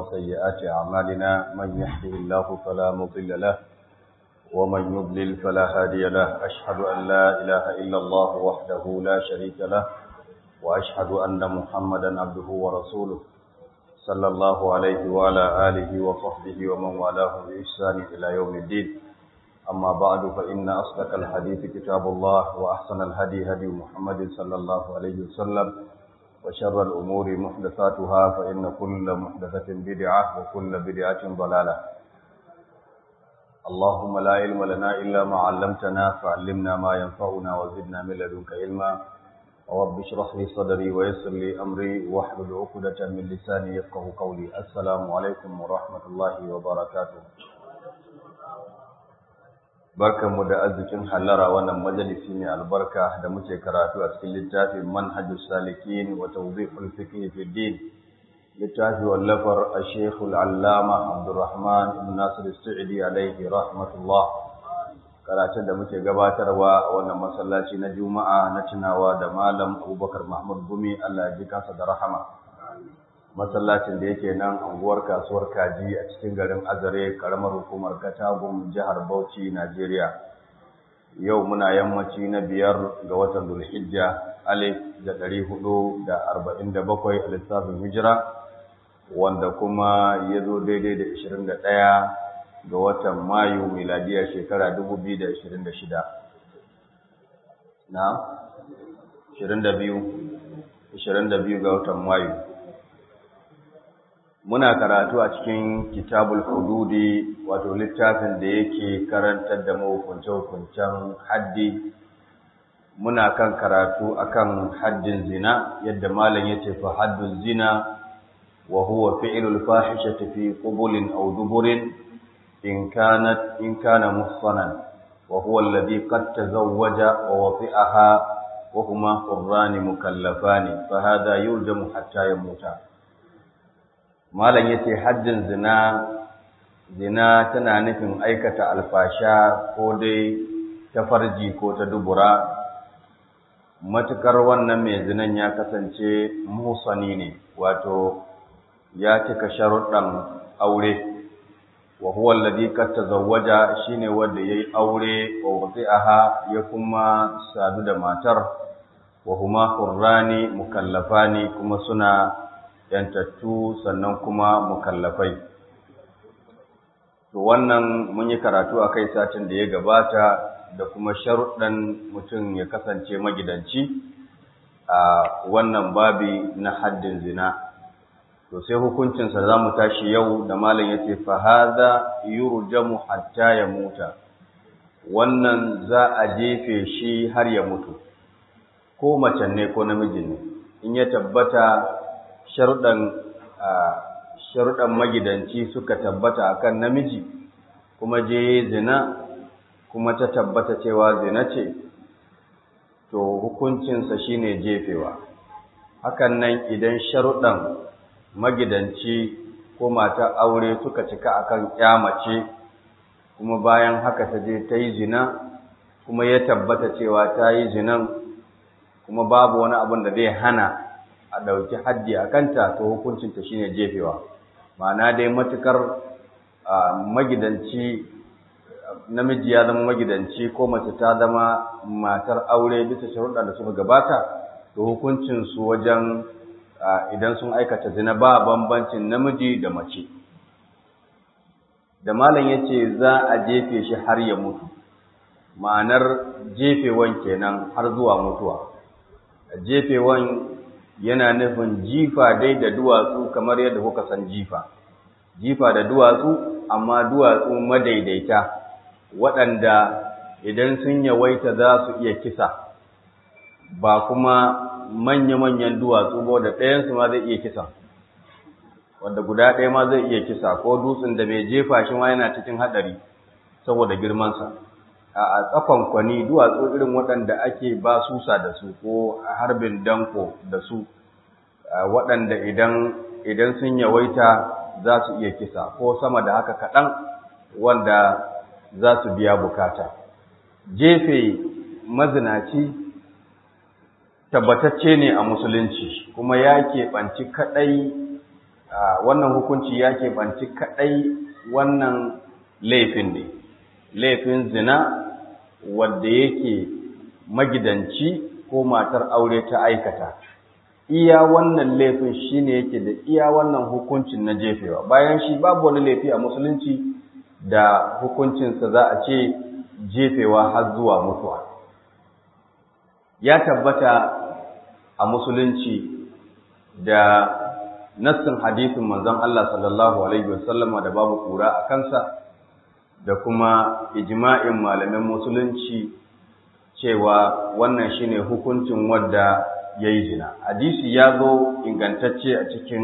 وسيئات أعمالنا من يهده الله فلا مضل له ومن يضلل فلا هادي له أشهد أن لا إله إلا الله وحده لا شريك له وأشهد أن محمدا عبده ورسوله صلى الله عليه وعلى آله وصحبه ومن والاه بإحسان إلى يوم الدين أما بعد فإن أصدق الحديث كتاب الله وأحسن الهدي هدي محمد صلى الله عليه وسلم وشر الأمور محدثاتها فإن كل محدثة بدعة وكل بدعة ضلالة اللهم لا علم لنا إلا ما علمتنا فعلمنا ما ينفعنا وزدنا من لدنك علما رب اشرح لي صدري ويسر لي أمري واحلل عقدة من لساني يفقه قولي السلام عليكم ورحمة الله وبركاته barkanmu da arzikin hallara wannan majalisi ne albarka da muke karatu a cikin littafin manhajus salikin wa tawdihul fiqh fi din littafi wallafar ash-shaykh al-allama Abdurrahman ibn Nasir as-Sa'idi alayhi rahmatullah karatun da muke gabatarwa a wannan masallaci na Juma'a na tunawa da malam Abubakar Mahmud Gumi Allah ya ji kansa da rahama masallacin da yake nan anguwar kasuwar kaji a cikin garin azare karamar hukumar katagum jihar bauchi najeriya yau muna yammaci na biyar ga watan dulhijja alif da ɗari hudu da arba'in da bakwai a lissafin hijira wanda kuma ya zo daidai da ashirin da ɗaya ga watan mayu miladiya shekara dubu biyu da ashirin da shida na ashirin da biyu ashirin da biyu ga watan mayu muna karatu a cikin kitabul hududi wato littafin da yake karantar da mahukunce-hukuncen haddi muna kan karatu akan haddin zina yadda malam yace fa haddun zina wa huwa fi'lul fahishati fi qubulin aw duburin in kanat in kana muhsanan wa huwa alladhi qad tazawwaja wa wati'aha wa huma qurrani mukallafani fa hadha yurjamu hatta yamuta malam yace haddin zina zina tana nufin aikata alfasha ko dai ta farji ko ta dubura matukar wannan mai zinan ya kasance musani ne wato ya cika sharuɗan aure wa huwa alladhi qad tazawwaja shine wanda yayi aure wa wati'aha ya kuma sadu da matar wa huma qurrani mukallafani kuma suna yantattu sannan kuma mukallafai to wannan mun yi karatu a kai satin da ya gabata da kuma sharuɗan mutum ya kasance magidanci a wannan babi na haddin zina to sai hukuncinsa za mu tashi yau da malam ya ce fahaza yurjamu hatta ya muta wannan za a jefe shi har ya mutu ko macen ne ko namijin ne in ya tabbata sharuɗan magidanci suka tabbata akan namiji kuma je zina kuma ta tabbata cewa zina ce to hukuncinsa shine jefewa hakan nan idan sharuɗan magidanci ko mata aure suka cika akan mace kuma bayan haka ta je ta yi zina kuma ya tabbata cewa ta yi zinan kuma babu wani abin da zai hana a ɗauki haddi a kanta to hukuncinta shine jefewa ma'ana dai matukar magidanci namiji ya zama magidanci ko mace ta zama matar aure bisa sharuɗa da suka gabata to hukuncinsu wajen idan sun aikata zina ba bambancin namiji da mace da malam ya ce za a jefe shi har ya mutu ma'anar jefewan kenan har zuwa mutuwa jefewan yana nufin jifa dai da duwatsu kamar yadda kuka san jifa jifa da duwatsu amma duwatsu madaidaita waɗanda idan sun yawaita za su iya kisa ba kuma manya-manyan duwatsu ba da ɗayansu ma zai iya kisa wanda guda ɗaya ma zai iya kisa ko dutsen da mai jefa shi ma yana cikin haɗari saboda girmansa a tsakon kwani duwatsu irin waɗanda ake ba susa da su ko harbin danko da su waɗanda idan idan sun yawaita za su iya kisa ko sama da haka kaɗan wanda za su biya bukata jefe mazinaci tabbatacce ne a musulunci kuma ya keɓanci kaɗai wannan hukunci ya keɓanci kaɗai wannan laifin ne laifin zina wadda yake magidanci ko matar aure ta aikata iya wannan laifin shine yake da iya wannan hukuncin na jefewa bayan shi babu wani laifi a musulunci da hukuncinsa za a ce jefewa har zuwa mutuwa ya tabbata a musulunci da nassin hadisin manzon Allah sallallahu alaihi wasallama da babu kura a kansa da kuma ijma'in malamin musulunci cewa wannan shine hukuncin wadda yayi zina hadisi ya zo ingantacce a cikin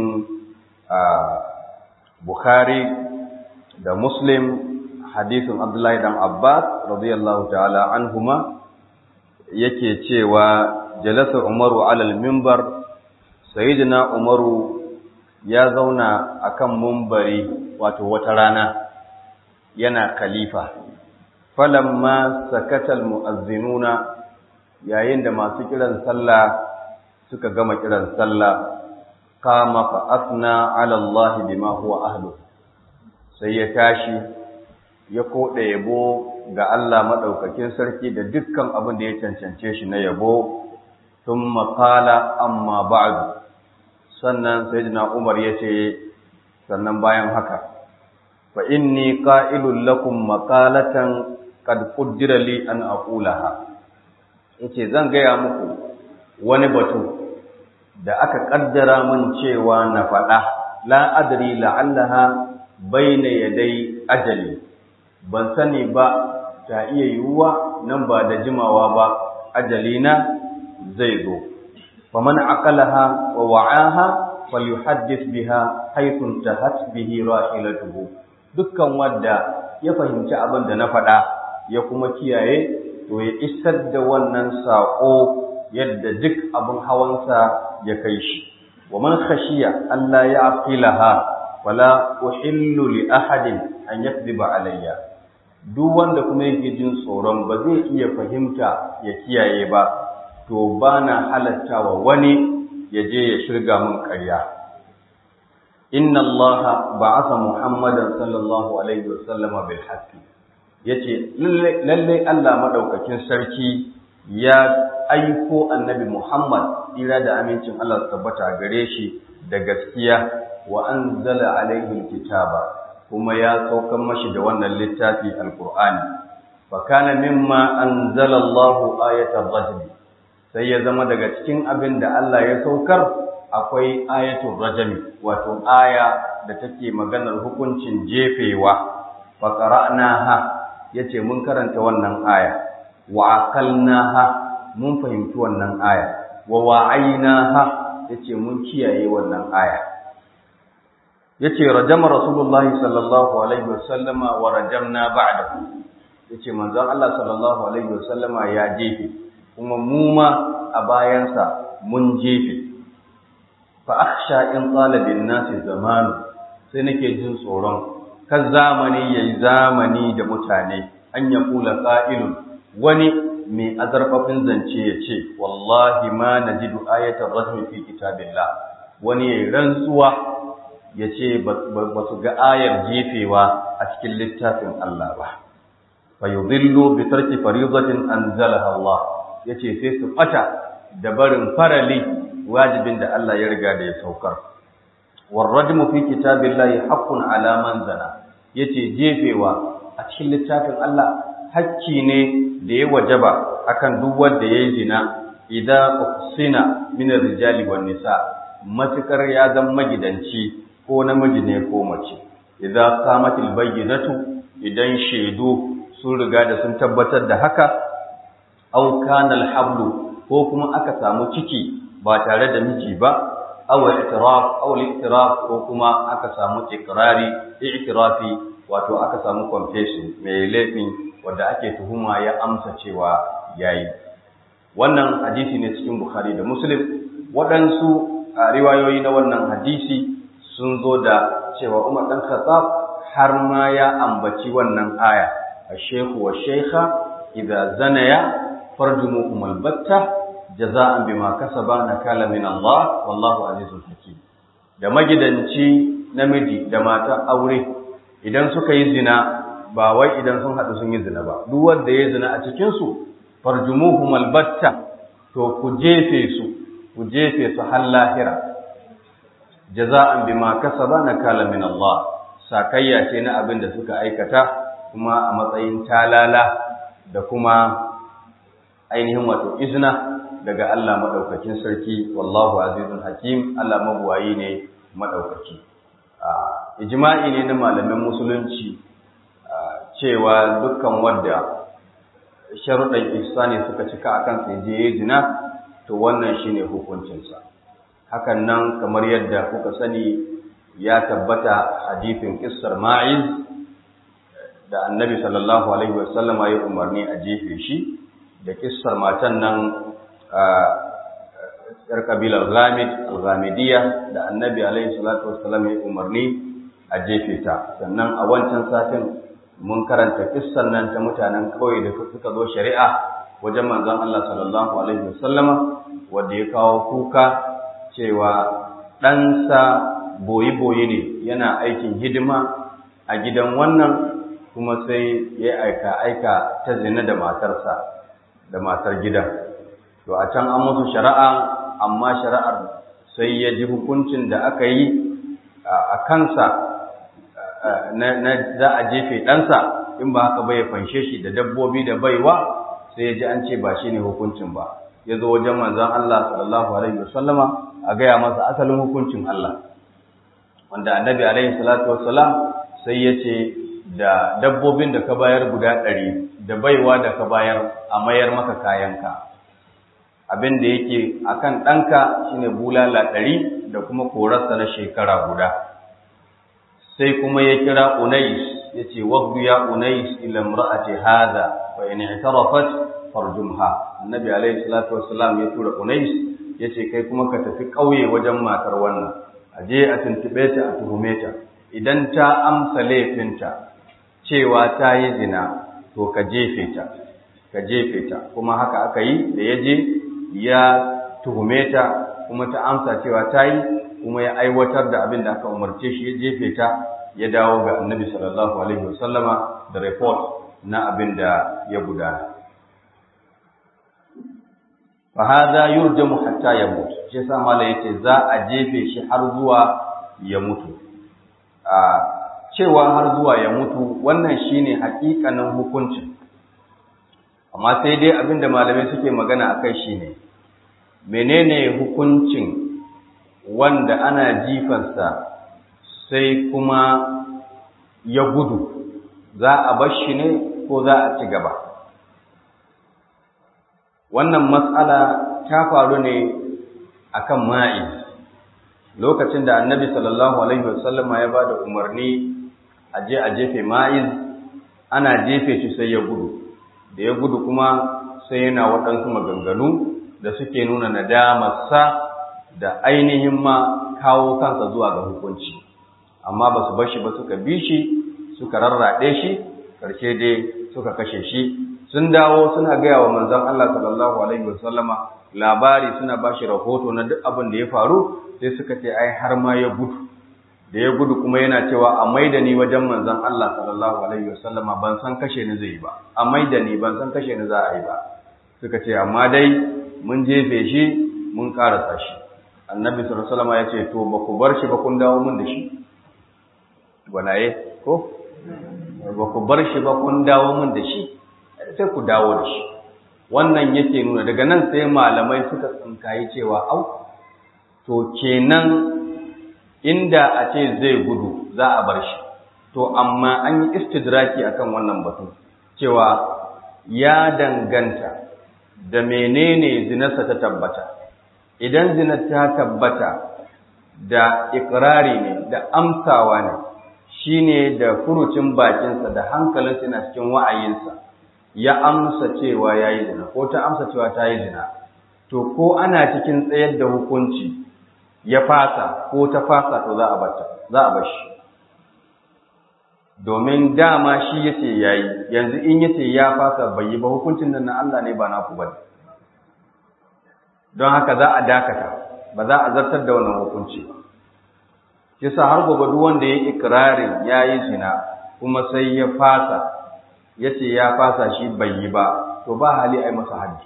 Bukhari da Muslim hadisin Abdullahi dan Abbas radiyallahu ta'ala anhuma yake cewa jalasa Umaru alal minbar sayyidina Umaru ya zauna akan mumbari wato wata rana yana khalifa falamma sakatal mu'azzinuna yayin da masu kiran sallah suka gama kiran sallah kama fa asna ala Allah bima huwa ahlu sai ya tashi ya koda yabo ga Allah madaukakin sarki da dukkan abin da ya cancance shi na yabo thumma qala amma ba'du sannan sayyidina Umar yace sannan bayan haka fa inni qa'ilul lakum maqalatan qad qaddara li an aqulaha yace zan gaya muku wani batu da aka kaddara min cewa na faɗa la adri la'allaha baina yadai ajali ban sani ba ta iya yiwuwa nan ba da jimawa ba ajalina zai zo faman aqalaha wa wa'aha falyuhaddith biha haythu tahat bihi rahilatuhu dukkan wanda ya fahimci abin da na faɗa ya kuma kiyaye to ya isar da wannan saƙo yadda duk abin hawansa ya kai shi wa man khashiya Allah ya aqilaha wala uhillu li ahadin an yakdhiba alayya duk wanda kuma yake jin tsoron ba zai iya fahimta ya kiyaye ba to bana halatta wa wani ya je ya shirga min ƙarya inna allaha ba'atha muhammadan sallallahu alaihi wasallama bil haqqi yace lalle Allah madaukakin sarki ya aiko annabi Muhammad ira da amincin Allah su tabbata gare shi da gaskiya wa anzala alaihi alkitaba kuma ya saukar mashi da wannan littafi alqur'ani fa kana mimma anzala Allahu ayatul rajm sai ya zama daga cikin abin da Allah ya saukar akwai ayatul rajm wato aya da take maganar hukuncin jefewa fa qara'naha yace mun karanta wannan aya wa aqalnaha mun fahimci wannan aya wa wa'aynaha yace mun kiyaye wannan aya yace rajama rasulullahi sallallahu alaihi wasallama wa rajamna ba'dahu yace manzon Allah sallallahu alaihi wasallama ya jefe kuma mu ma a bayansa mun jefe fa akhsha in talabin nasi zamanu sai nake jin tsoron kan zamani yayi zamani da mutane an yaqula qa'ilun wani mai azarfafin zance ya ce wallahi ma najidu ayatar rajmi fi kitabillah wani yayi rantsuwa ya ce ba su ga ayar jefewa a cikin littafin Allah ba fa yudillu bi tarki faridatin anzalaha Allah yace sai su fata da barin farali wajibin da Allah ya riga da ya saukar war rajmu fi kitabillahi haqqun ala man zana yace jefewa a cikin littafin Allah hakki ne da ya wajaba akan duk wanda yayi zina idan usina min rijali wan nisa matukar ya zama magidanci ko namiji ne ko mace idan qamatil bayyinatu idan shaidu sun riga da sun tabbatar da haka aw kana alhablu ko kuma aka samu ciki ba tare da miji ba aw i'tiraf aw al ko kuma aka samu ikrari i'tirafi wato aka samu confession mai laifin wanda ake tuhuma ya amsa cewa yayi wannan hadisi ne cikin Bukhari da Muslim waɗansu riwayoyi na wannan hadisi sun zo da cewa Umar dan Khattab har ma ya ambaci wannan aya ash-shaykhu wash-shaykha idza zanaya farjumuhum al-batta jaza'an bima kasaba nakala min Allah wallahu azizul hakim da magidanci namiji da matan aure idan suka yi zina ba wai idan sun haɗu sun yi zina ba duk wanda ya zina a cikinsu farjumuhum albatta to ku jefe su ku jefe su har lahira jaza'an bima kasaba nakala min Allah sakayya ce na abin da suka aikata kuma a matsayin talala da kuma ainihin wato izna daga Allah madaukakin sarki wallahu azizun hakim Allah mabuwayi ne madaukaki ijma'i ne na malamin musulunci cewa dukkan wanda sharuɗan ihsani suka cika akan sai je zina to wannan shine hukuncinsa hakan nan kamar yadda kuka sani ya tabbata hadithin kissar ma'iz da annabi sallallahu alaihi wasallam ya umarni a jefe shi da kissar matan nan yar kabilar ghamid al-ghamidiyya da annabi alaihi salatu wasallam ya umarni a jefe ta sannan a wancan satin mun karanta kissan nan ta mutanen kauye da suka zo shari'a wajen manzon Allah sallallahu alaihi wasallama wanda ya kawo kuka cewa ɗansa boyi-boyi ne yana aikin hidima a gidan wannan kuma sai ya aika-aika ta zina da matarsa da matar gidan to a can an musu shari'a amma shari'ar sai ya ji hukuncin da aka yi a kansa na za a jefe ɗansa in ba haka bai fanshe shi da dabbobi da baiwa sai ya ji an ce ba shi ne hukuncin ba ya zo wajen manzon Allah sallallahu alaihi wasallama a gaya masa asalin hukuncin Allah wanda annabi alaihi salatu wassalam sai ya ce da dabbobin da ka bayar guda ɗari da baiwa da ka bayar a mayar maka kayanka abin da yake akan ɗanka shine bulala ɗari da kuma korarsa na shekara guda sai kuma ya kira unais ya ce wagdu ya unais ila imra'ati hadha fa in i'tarafat farjumha annabi alaihi salatu wassalam ya tura unais ya ce kai kuma ka tafi ƙauye wajen matar wannan a je a tuntube ta a tuhume ta idan ta amsa laifinta cewa ta yi zina to ka jefe ta ka jefe ta kuma haka aka yi da ya je ya tuhume ta kuma ta amsa cewa ta yi kuma ya aiwatar da abin da aka umarce shi ya jefe ta ya dawo ga annabi sallallahu alaihi wasallama da report na abin da ya gudana fa hadha yurjamu hatta yamut shi yasa mala yace za a jefe shi har zuwa ya mutu a cewa har zuwa ya mutu wannan shine hakikanin hukuncin amma sai dai abinda malamai suke magana akai shine menene hukuncin wanda ana jifansa sai kuma ya gudu za a bar shi ne ko za a ci gaba wannan matsala ta faru ne akan ma'iz lokacin da annabi sallallahu alaihi wasallama ya bada umarni a je a jefe ma'iz ana jefe shi sai ya gudu da ya gudu kuma sai yana waɗansu maganganu da suke nuna nadamarsa da ainihin ma kawo kansa zuwa ga hukunci amma ba su bashi ba suka bi shi suka rarraɗe shi ƙarshe dai suka kashe shi sun dawo suna gaya wa manzon Allah sallallahu alaihi wasallama labari suna ba shi rahoto na duk abin da ya faru sai suka ce ai har ma ya gudu da ya gudu kuma yana cewa a maida ni wajen manzon Allah sallallahu alaihi wasallama ban san kashe ni zai ba a maida ni ban san kashe ni za a yi ba suka ce amma dai mun jefe shi mun karasa shi annabi sallallahu alaihi wasallama ya ce to ba ku bar shi ba kun dawo mun da shi gwanaye ko ba ku bar shi ba kun dawo mun da shi sai ku dawo da shi wannan yake nuna daga nan sai malamai suka tsinkayi cewa au to kenan inda a ce zai gudu za a bar shi to amma an yi istidraki akan wannan batu cewa ya danganta da menene zinarsa ta tabbata idan zinar ta tabbata da ikirari ne da amsawa ne shine da furucin bakinsa da hankalinsa yana cikin wa'ayinsa ya amsa cewa ya yi zina ko ta amsa cewa ta yi zina to ko ana cikin tsayar da hukunci ya fasa ko ta fasa to za a bata za a bar shi domin dama shi yace yayi yanzu in yace ya fasa bai yi ba hukuncin nan na Allah ne ba naku bane don haka za a dakata ba za a zartar da wannan hukunci ba yasa har gobe duk wanda ya ikrarin yayi zina kuma sai ya fasa yace ya fasa shi bai yi ba to ba hali ai masa haddi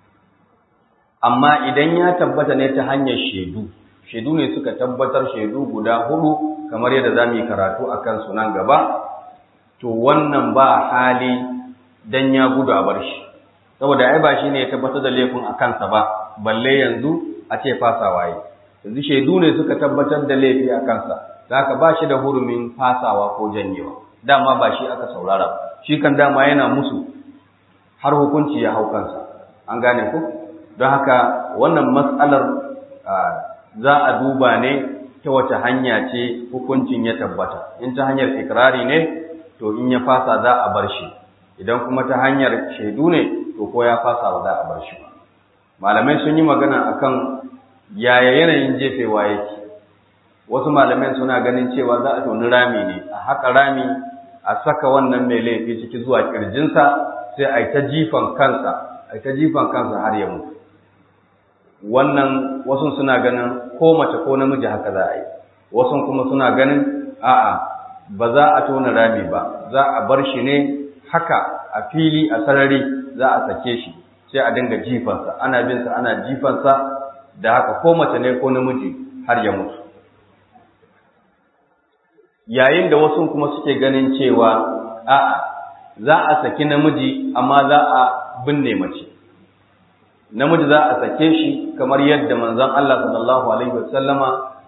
amma idan ya tabbata ne ta hanyar shaidu shaidu ne suka tabbatar shaidu guda hudu kamar yadda zamu yi karatu akan su nan gaba to wannan ba hali dan ya gudu a bar shi saboda ai ba shine ya tabbatar da laifin a kansa ba balle yanzu a ce fasawa yi yanzu shaidu ne suka tabbatar da laifi a kansa zaka ba shi da hurumin fasawa ko janyewa dama ba shi aka saurara shi kan dama yana musu har hukunci ya hau kansa an gane ku don haka wannan matsalar za a duba ne ta wace hanya ce hukuncin ya tabbata in ta hanyar ikirari ne to in ya fasa za a bar shi idan kuma ta hanyar shaidu ne to ko ya fasa ba za a bar shi ba malamai sun yi magana akan yaya yanayin jefewa yake wasu malamai suna ganin cewa za a toni rami ne a haka rami a saka wannan mai laifi ciki zuwa kirjinsa sai a yi ta jifan kansa a yi ta jifan kansa har ya mutu wannan wasu suna ganin ko mace ko namiji haka za a yi wasu kuma suna ganin a'a ba za a tona rami ba za a bar shi ne haka a fili a sarari za a sake shi sai a dinga jifansa ana binsa ana jifansa da haka ko mace ne ko namiji har ya mutu yayin da wasu kuma suke ganin cewa a'a za a saki namiji amma za a binne mace namiji za a sake shi kamar yadda manzon Allah sallallahu alaihi wasallama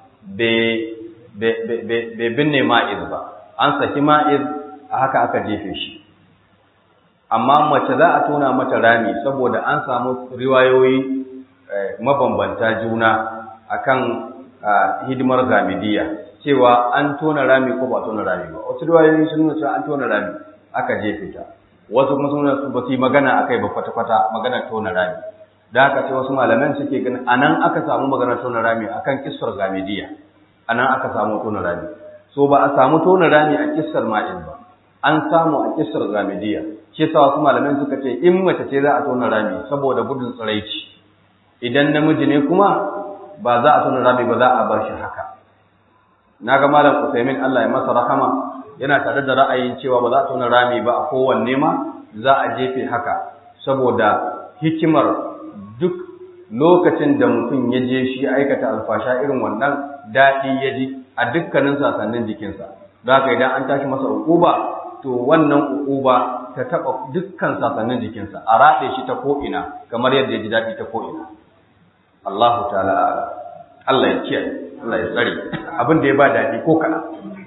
bai binne ma'iz ba an saki ma'iz a haka aka jefe shi amma mace za a tona mata rami saboda an samu riwayoyi mabambanta juna akan hidimar gamidiya cewa an tona rami ko ba tona rami ba wasu riwayoyi sun nuna cewa an tona rami aka jefe ta wasu kuma sun nuna ba su yi magana akai ba kwata-kwata magana tona rami da haka sai wasu malaman suke ganin anan aka samu magana tona rami akan kissar gamidiya anan aka samu tona rami so ba a samu tona rami a kissar ma'in ba an samu a kissar gamidiya shi yasa wasu malaman suka ce in mace ce za a tona rami saboda gudun tsiraici idan namiji ne kuma ba za a tona rami ba za a bar shi haka naga malam Usaimin Allah ya masa rahama yana tare da ra'ayin cewa ba za a tona rami ba a kowanne ma za a jefe haka saboda hikimar duk lokacin da mutum ya je shi aikata alfasha irin wannan daɗi ya ji a dukkanin sasannin jikinsa don haka idan an tashi masa ukuba to wannan ukuba ta taɓa dukkan sasannin jikinsa a raɗe shi ta ko'ina kamar yadda ya ji daɗi ta ko'ina Allahu ta'ala Allah ya kiyaye Allah ya tsare abin da ya ba daɗi ko kaɗan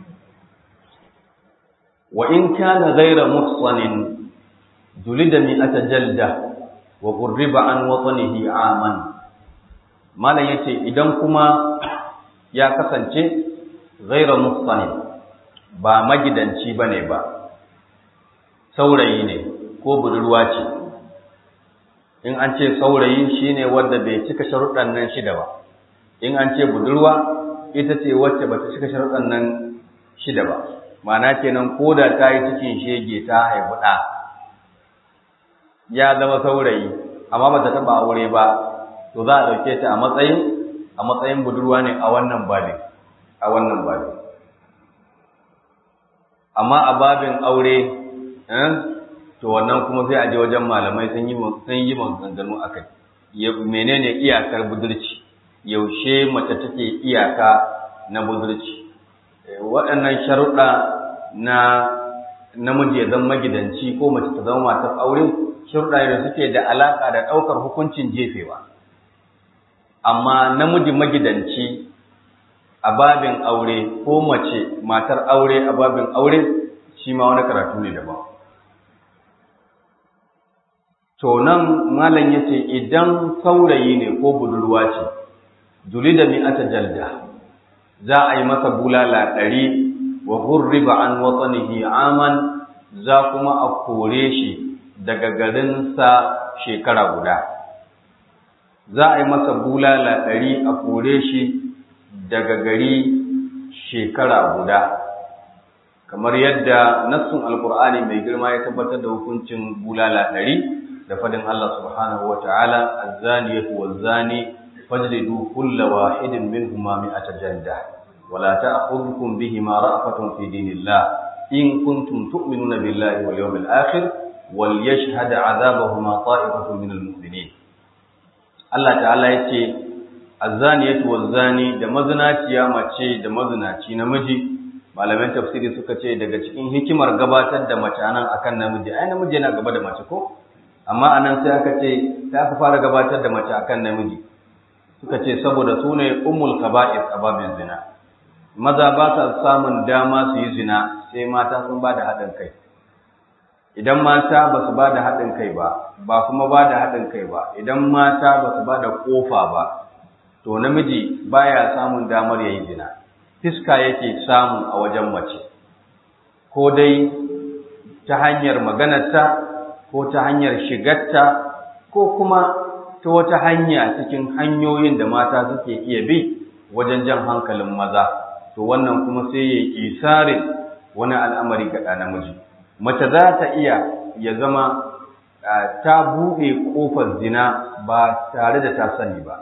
wa in kana ghayra muhsanin julida mi'ata jalda wa qurriba an watanihi aman malam yace idan kuma ya kasance ghayra muhsanin ba magidanci bane ba saurayi ne ko budurwa ce in an ce saurayi shine wanda bai cika sharuɗan nan shida ba in an ce budurwa ita ce wacce bata cika sharuɗan nan shida ba ma'ana kenan ko da ta yi cikin shege ta haifi ɗa ya zama saurayi amma ba ta taɓa aure ba to za a ɗauke ta a matsayin a matsayin budurwa ne a wannan babin a wannan babin amma a babin aure to wannan kuma sai a je wajen malamai sun yi sun yi maganganu akai menene iyakar budurci yaushe mace take iyaka na budurci waɗannan sharuɗa na namiji ya zama magidanci ko mace ta zama matar aure sharuɗa da suke da alaƙa da ɗaukar hukuncin jefewa amma namiji magidanci a babin aure ko mace matar aure a babin aure shi ma wani karatu ne daban to nan malam yace idan saurayi ne ko budurwa ce julida mi'ata jalda za a yi masa bulala ɗari wa hurriba an watsanihi aman za kuma a kore shi daga garinsa shekara guda za a yi masa bulala ɗari a kore shi daga gari shekara guda kamar yadda nassun alkur'ani mai girma ya tabbatar da hukuncin bulala ɗari da fadin Allah subhanahu wa ta'ala azzaniyatu wazzani fajlidu kulla wahidin minhuma mi'ata jalda wala ta'khudhukum bihima ra'fatun fi dinillah in kuntum tu'minuna billahi wal yawmil akhir wal yashhad 'adhabahuma ta'ifatun minal mu'minin Allah ta'ala yace azzaniyatu waz-zani da mazinaciya mace da mazinaci namiji malaman tafsiri suka ce daga cikin hikimar gabatar da mace anan akan namiji ai namiji yana gaba da mace ko amma anan sai aka ce ta aka fara gabatar da mace akan namiji suka ce saboda su ne ummul kaba'ir ababin zina maza ba sa samun dama su yi zina sai mata sun ba da haɗin kai idan mata ba su ba da haɗin kai ba ba kuma ba da haɗin kai ba idan mata ba su ba da ƙofa ba to namiji baya samun damar ya yi zina fiska yake samu a wajen mace ko dai ta hanyar maganarta ko ta hanyar shigarta ko kuma ta wata hanya cikin hanyoyin da mata suke iya bi wajen jan hankalin maza to wannan kuma sai ya isare wani al'amari ga ɗa namiji mace za ta iya ya zama ta buɗe ƙofar zina ba tare da ta sani ba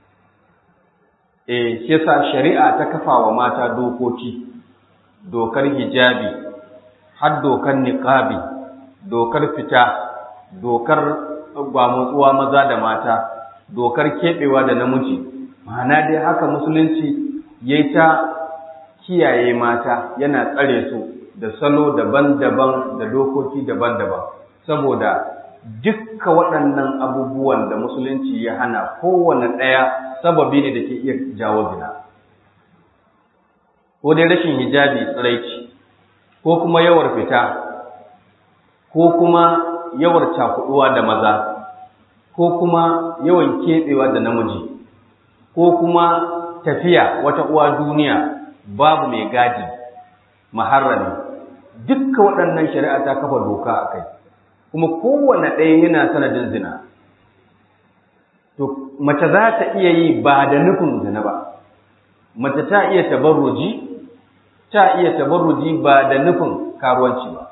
eh shi yasa shari'a ta kafa wa mata dokoki dokar hijabi har dokar niqabi dokar fita dokar gwamutsuwa maza da mata dokar keɓewa da namiji ma'ana dai haka musulunci yayi ta kiyaye mata yana tsare su da salo daban-daban da dokoki daban-daban saboda dukka waɗannan abubuwan da musulunci ya hana kowane ɗaya sababi ne da ke iya jawo zina ko dai rashin hijabi tsiraici ko kuma yawar fita ko kuma yawar cakuduwa da maza ko kuma yawan keɓewa da namiji ko kuma tafiya wata uwa duniya babu mai gadi maharrami dukka waɗannan shari'a ta kafa doka a kai kuma kowane ɗaya yana sanadin zina to mace za ta iya yi ba da nufin zina ba mace ta iya tabarruji ta iya tabarruji ba da nufin karuwanci ba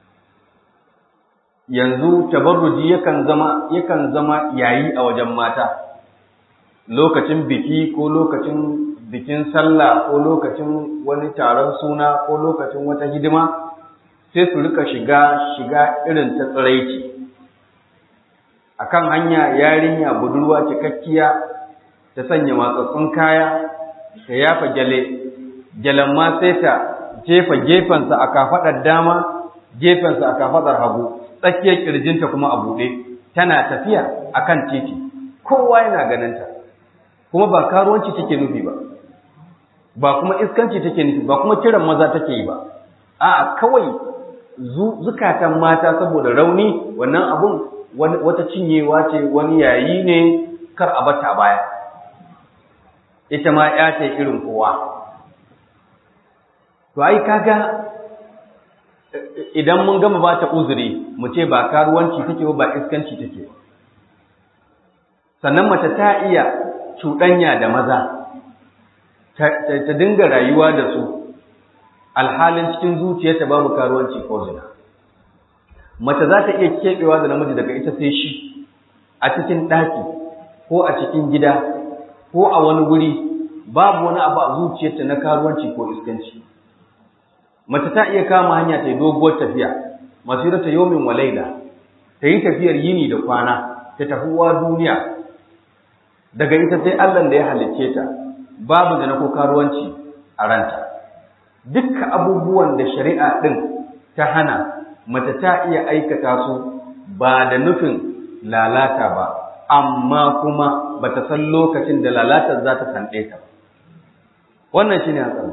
yanzu tabarruji yakan zama yakan zama yayi a wajen mata lokacin biki ko lokacin bikin sallah ko lokacin wani taron suna ko lokacin wata hidima sai su rika shiga shiga irin ta tsiraici akan hanya yarinya budurwa cikakkiya ta sanya matsatsun kaya ta yafa gyale gyalen ma sai ta jefa gefensa a kafaɗar dama gefensa a kafaɗar hagu tsakiyar kirjinta kuma a buɗe tana tafiya akan titi kowa yana ganinta kuma ba karuwanci take nufi ba ba kuma iskanci take nufi ba kuma kiran maza take yi ba a kawai zukatan mata saboda rauni wannan abun wata cinyewa ce wani yayi ne kar a bata baya ita ma ya ce irin kowa to ai kaga idan mun gama ba ta uzuri mu ce ba karuwanci take ba iskanci take sannan mace ta iya cuɗanya da maza ta dinga rayuwa da su alhalin cikin zuciyarta babu karuwanci ko zina mace za ta iya keɓewa da namiji daga ita sai shi a cikin ɗaki ko a cikin gida ko a wani wuri babu wani abu a zuciyarta na karuwanci ko iskanci mace ta iya kama hanya ta yi doguwar tafiya masirata yomin wa laila ta yi tafiyar yini da kwana ta tafi uwa duniya daga ita sai Allah da ya halicce ta babu da na ko karuwanci a ranta dukkan abubuwan da shari'a din ta hana mace ta iya aikata su ba da nufin lalata ba amma kuma ba ta san lokacin da lalatar za ta sanɗe ta wannan shine hatsari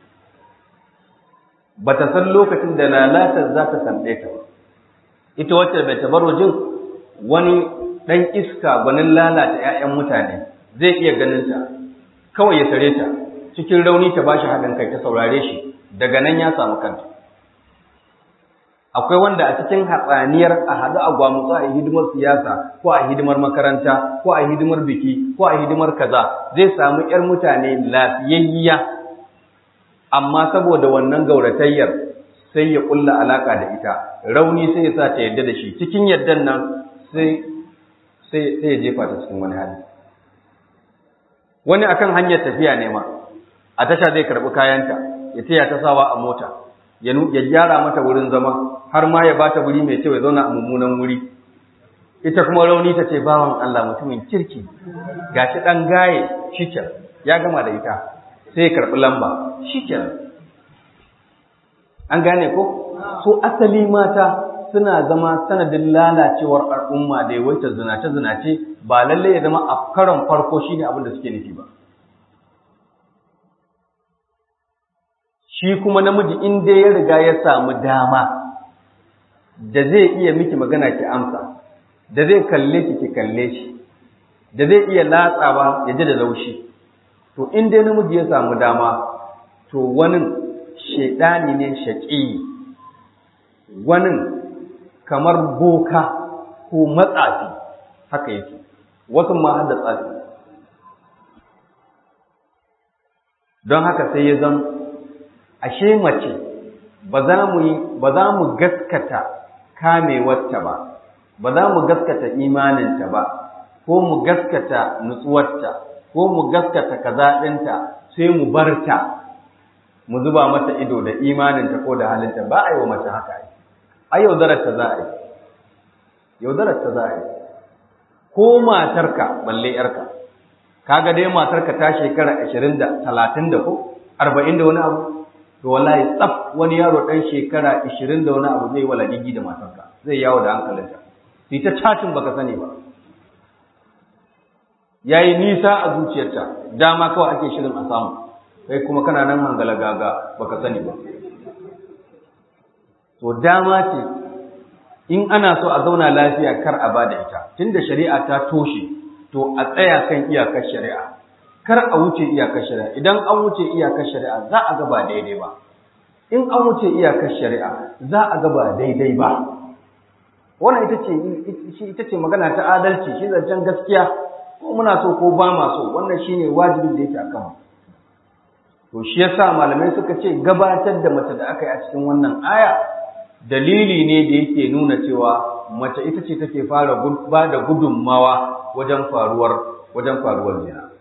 ba ta san lokacin da lalatar za ta sanɗe ta ba ita wacce bai tabarrujin wani ɗan iska gwanin lalata ‘ya'yan mutane zai iya ganin ta kawai ya tare ta cikin rauni ta bashi haɗin kai ta saurare shi daga nan ya samu kanta akwai wanda a cikin hatsaniyar a haɗu a gwamutsu a hidimar siyasa ko a hidimar makaranta ko a hidimar biki ko a hidimar kaza zai samu ‘yar mutane lafiyayya amma saboda wannan gauratayyar sai ya ƙulla alaƙa da ita rauni sai ya sa ta yadda da shi cikin yardan nan sai sai ya jefa ta cikin wani hali wani akan hanyar tafiya ne ma a tasha zai karɓi kayanta ya taya ta sawa a mota ya gyara mata wurin zama har ma ya bata wuri mai kyau ya zauna a mummunan wuri ita kuma rauni ta ce bawan Allah mutumin kirki gashi dan gaye shiken ya gama da ita sai ya karɓi lamba shiken an gane ko so asali mata suna zama sanadin lalacewar al'umma da yawaita zinace-zinace ba lalle ya zama a karon farko shine abin da suke nufi ba shi kuma namiji in dai ya riga ya samu dama da zai iya miki magana ki amsa da zai kalle ki ki kalle shi da zai iya latsawa ya ji da laushi to in dai namiji ya samu dama to wani shaidani ne shaƙi wani kamar boka ko matsafi haka yake wasu ma har da tsafi don haka sai ya zama ashe mace ba za mu yi ba za mu gaskata kamewarta ba ba za mu gaskata imaninta ba ko mu gaskata nutsuwarta ko mu gaskata kaza ɗinta sai mu barta mu zuba mata ido da imaninta ko da halinta ba a yi wa mace haka ai ai yaudararta za a yi yaudararta za a yi ko matarka balle yarka kaga dai matarka ta shekara ashirin da talatin da ko arba'in da wani abu to wallahi tsaf wani yaro ɗan shekara ashirin da wani abu zai wala gigi da matarka zai yawo da hankalinta sai ta cacin baka sani ba yayi nisa a zuciyarta dama kawai ake shirin a samu kai kuma kana nan hangala gaga baka sani ba to dama ce in ana so a zauna lafiya kar a bada ita tunda shari'a ta toshe to a tsaya kan iyakar shari'a kar a wuce iyakar shari'a idan an wuce iyakar shari'a za a ga ba daidai ba in an wuce iyakar shari'a za a ga ba daidai ba wannan ita ce ita ce magana ta adalci shi zancen gaskiya ko muna so ko ba ma so wannan shine wajibin da yake akan mu to shi yasa malamai suka ce gabatar da mace da aka yi a cikin wannan aya dalili ne da yake nuna cewa mace ita ce take fara ba da gudunmawa wajen faruwar wajen faruwar zina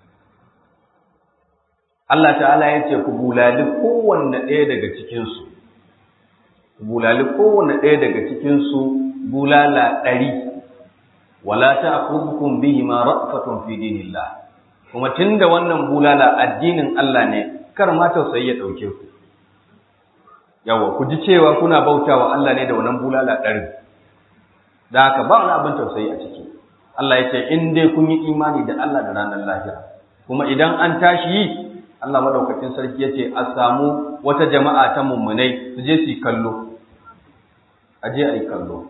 Allah ta'ala ya ce ku bulali kowanne ɗaya daga cikinsu ku bulali kowanne ɗaya daga cikinsu bulala ɗari wala ta'khudhukum bihi ma ra'fatun fi dinillah kuma tunda wannan bulala addinin Allah ne kar ma tausayi ya dauke ku yawa ku ji cewa kuna bautawa Allah ne da wannan bulala ɗari da haka ba wani abin tausayi a ciki Allah ya ce in dai kun yi imani da Allah da ranar lahira kuma idan an tashi yi Allah madaukakin sarki ya ce a samu wata jama'a ta mummunai su je su yi kallo a je a yi kallo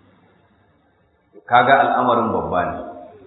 kaga al'amarin babba ne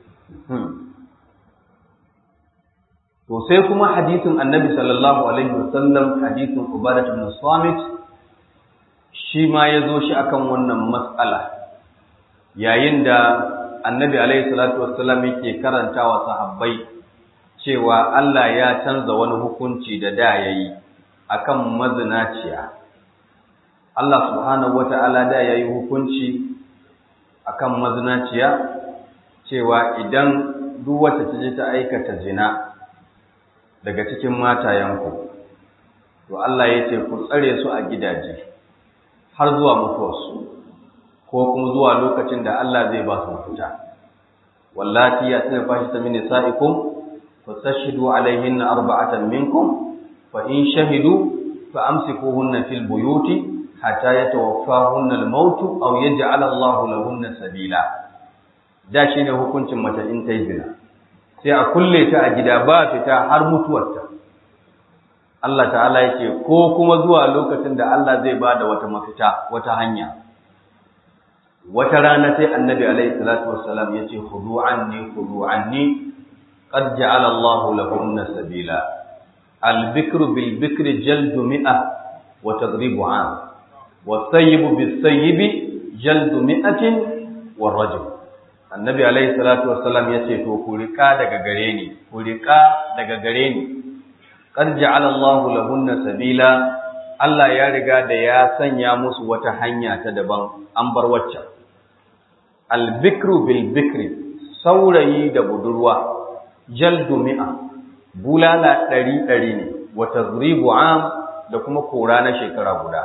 to sai kuma hadisin annabi sallallahu alaihi wasallam hadisin ubadat ibn samit shi ma ya zo shi akan wannan matsala yayin da annabi alaihi salatu wassalam yake karanta wa sahabbai cewa Allah ya canza wani hukunci da da yayi akan mazinaciya Allah subhanahu wata'ala da yayi hukunci akan mazinaciya cewa idan duk wacce ta je ta aikata zina daga cikin matayenku to Allah ya ce ku tsare su a gidaje har zuwa mutuwarsu ko kuma zuwa lokacin da Allah zai ba su mafita wallati ya tana fashi ta mini sa'ikum fastashidu alaihinna arba'atan minkum fa in shahidu fa amsikuhunna fil buyuti hatta yatawaffahunna al-maut aw yaj'al Allahu lahunna sabila da shine hukuncin mace in ta yi zina sai a kulle ta a gida ba fita har mutuwarta Allah ta'ala yake ko kuma zuwa lokacin da Allah zai bada wata mafita wata hanya wata rana sai annabi alaihi salatu wassalam yace khudu anni khudu anni qad ja'ala Allahu lahunna sabila al-bikru bil bikri jaldu mi'a wa tadribu 'am wa sayyibu bis sayyibi jaldu mi'atin wa rajul annabi alaihi salatu wassalam yace to ku rika daga gare ni ku rika daga gare ni qad ja'ala Allahu lahunna sabila Allah ya riga da ya sanya musu wata hanya ta daban an bar waccan albikru bil bikri saurayi da budurwa jaldu mi'a bulala ɗari ɗari ne wa tazribu am da kuma kora na shekara guda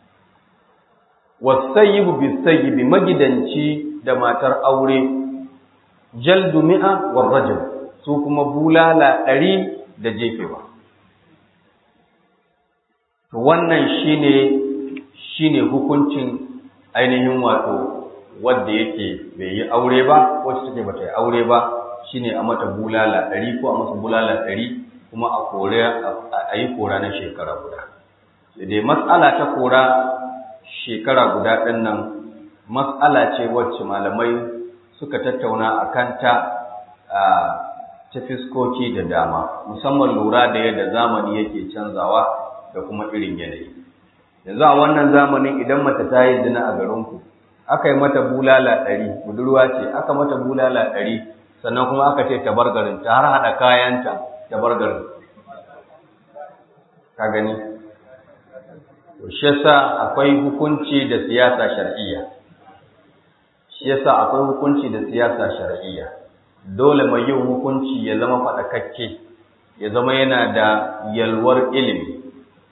wasayyibu bisayyibi magidanci da matar aure jaldu mi'a war rajul su kuma bulala ɗari da jefewa to wannan shine shine hukuncin ainihin wato wanda yake bai yi aure ba wacce take bata yi aure ba shine a mata bulala ɗari ko a masa bulala ɗari kuma a kore a yi kora na shekara guda sai dai matsala ta kora shekara guda ɗin nan matsala ce wacce malamai suka tattauna a kanta ta fiskoki da dama musamman lura da yadda zamani yake canzawa da kuma irin yanayi yanzu a wannan zamanin idan mace ta yi zina a garinku aka yi mata bulala ɗari budurwa ce aka mata bulala ɗari sannan kuma aka ce ta bar garin ta har haɗa kayanta ta bar garin ka gani to shi yasa akwai hukunci da siyasa shar'iyya shi yasa akwai hukunci da siyasa shar'iyya dole mai yin hukunci ya zama faɗakakke ya zama yana da yalwar ilimi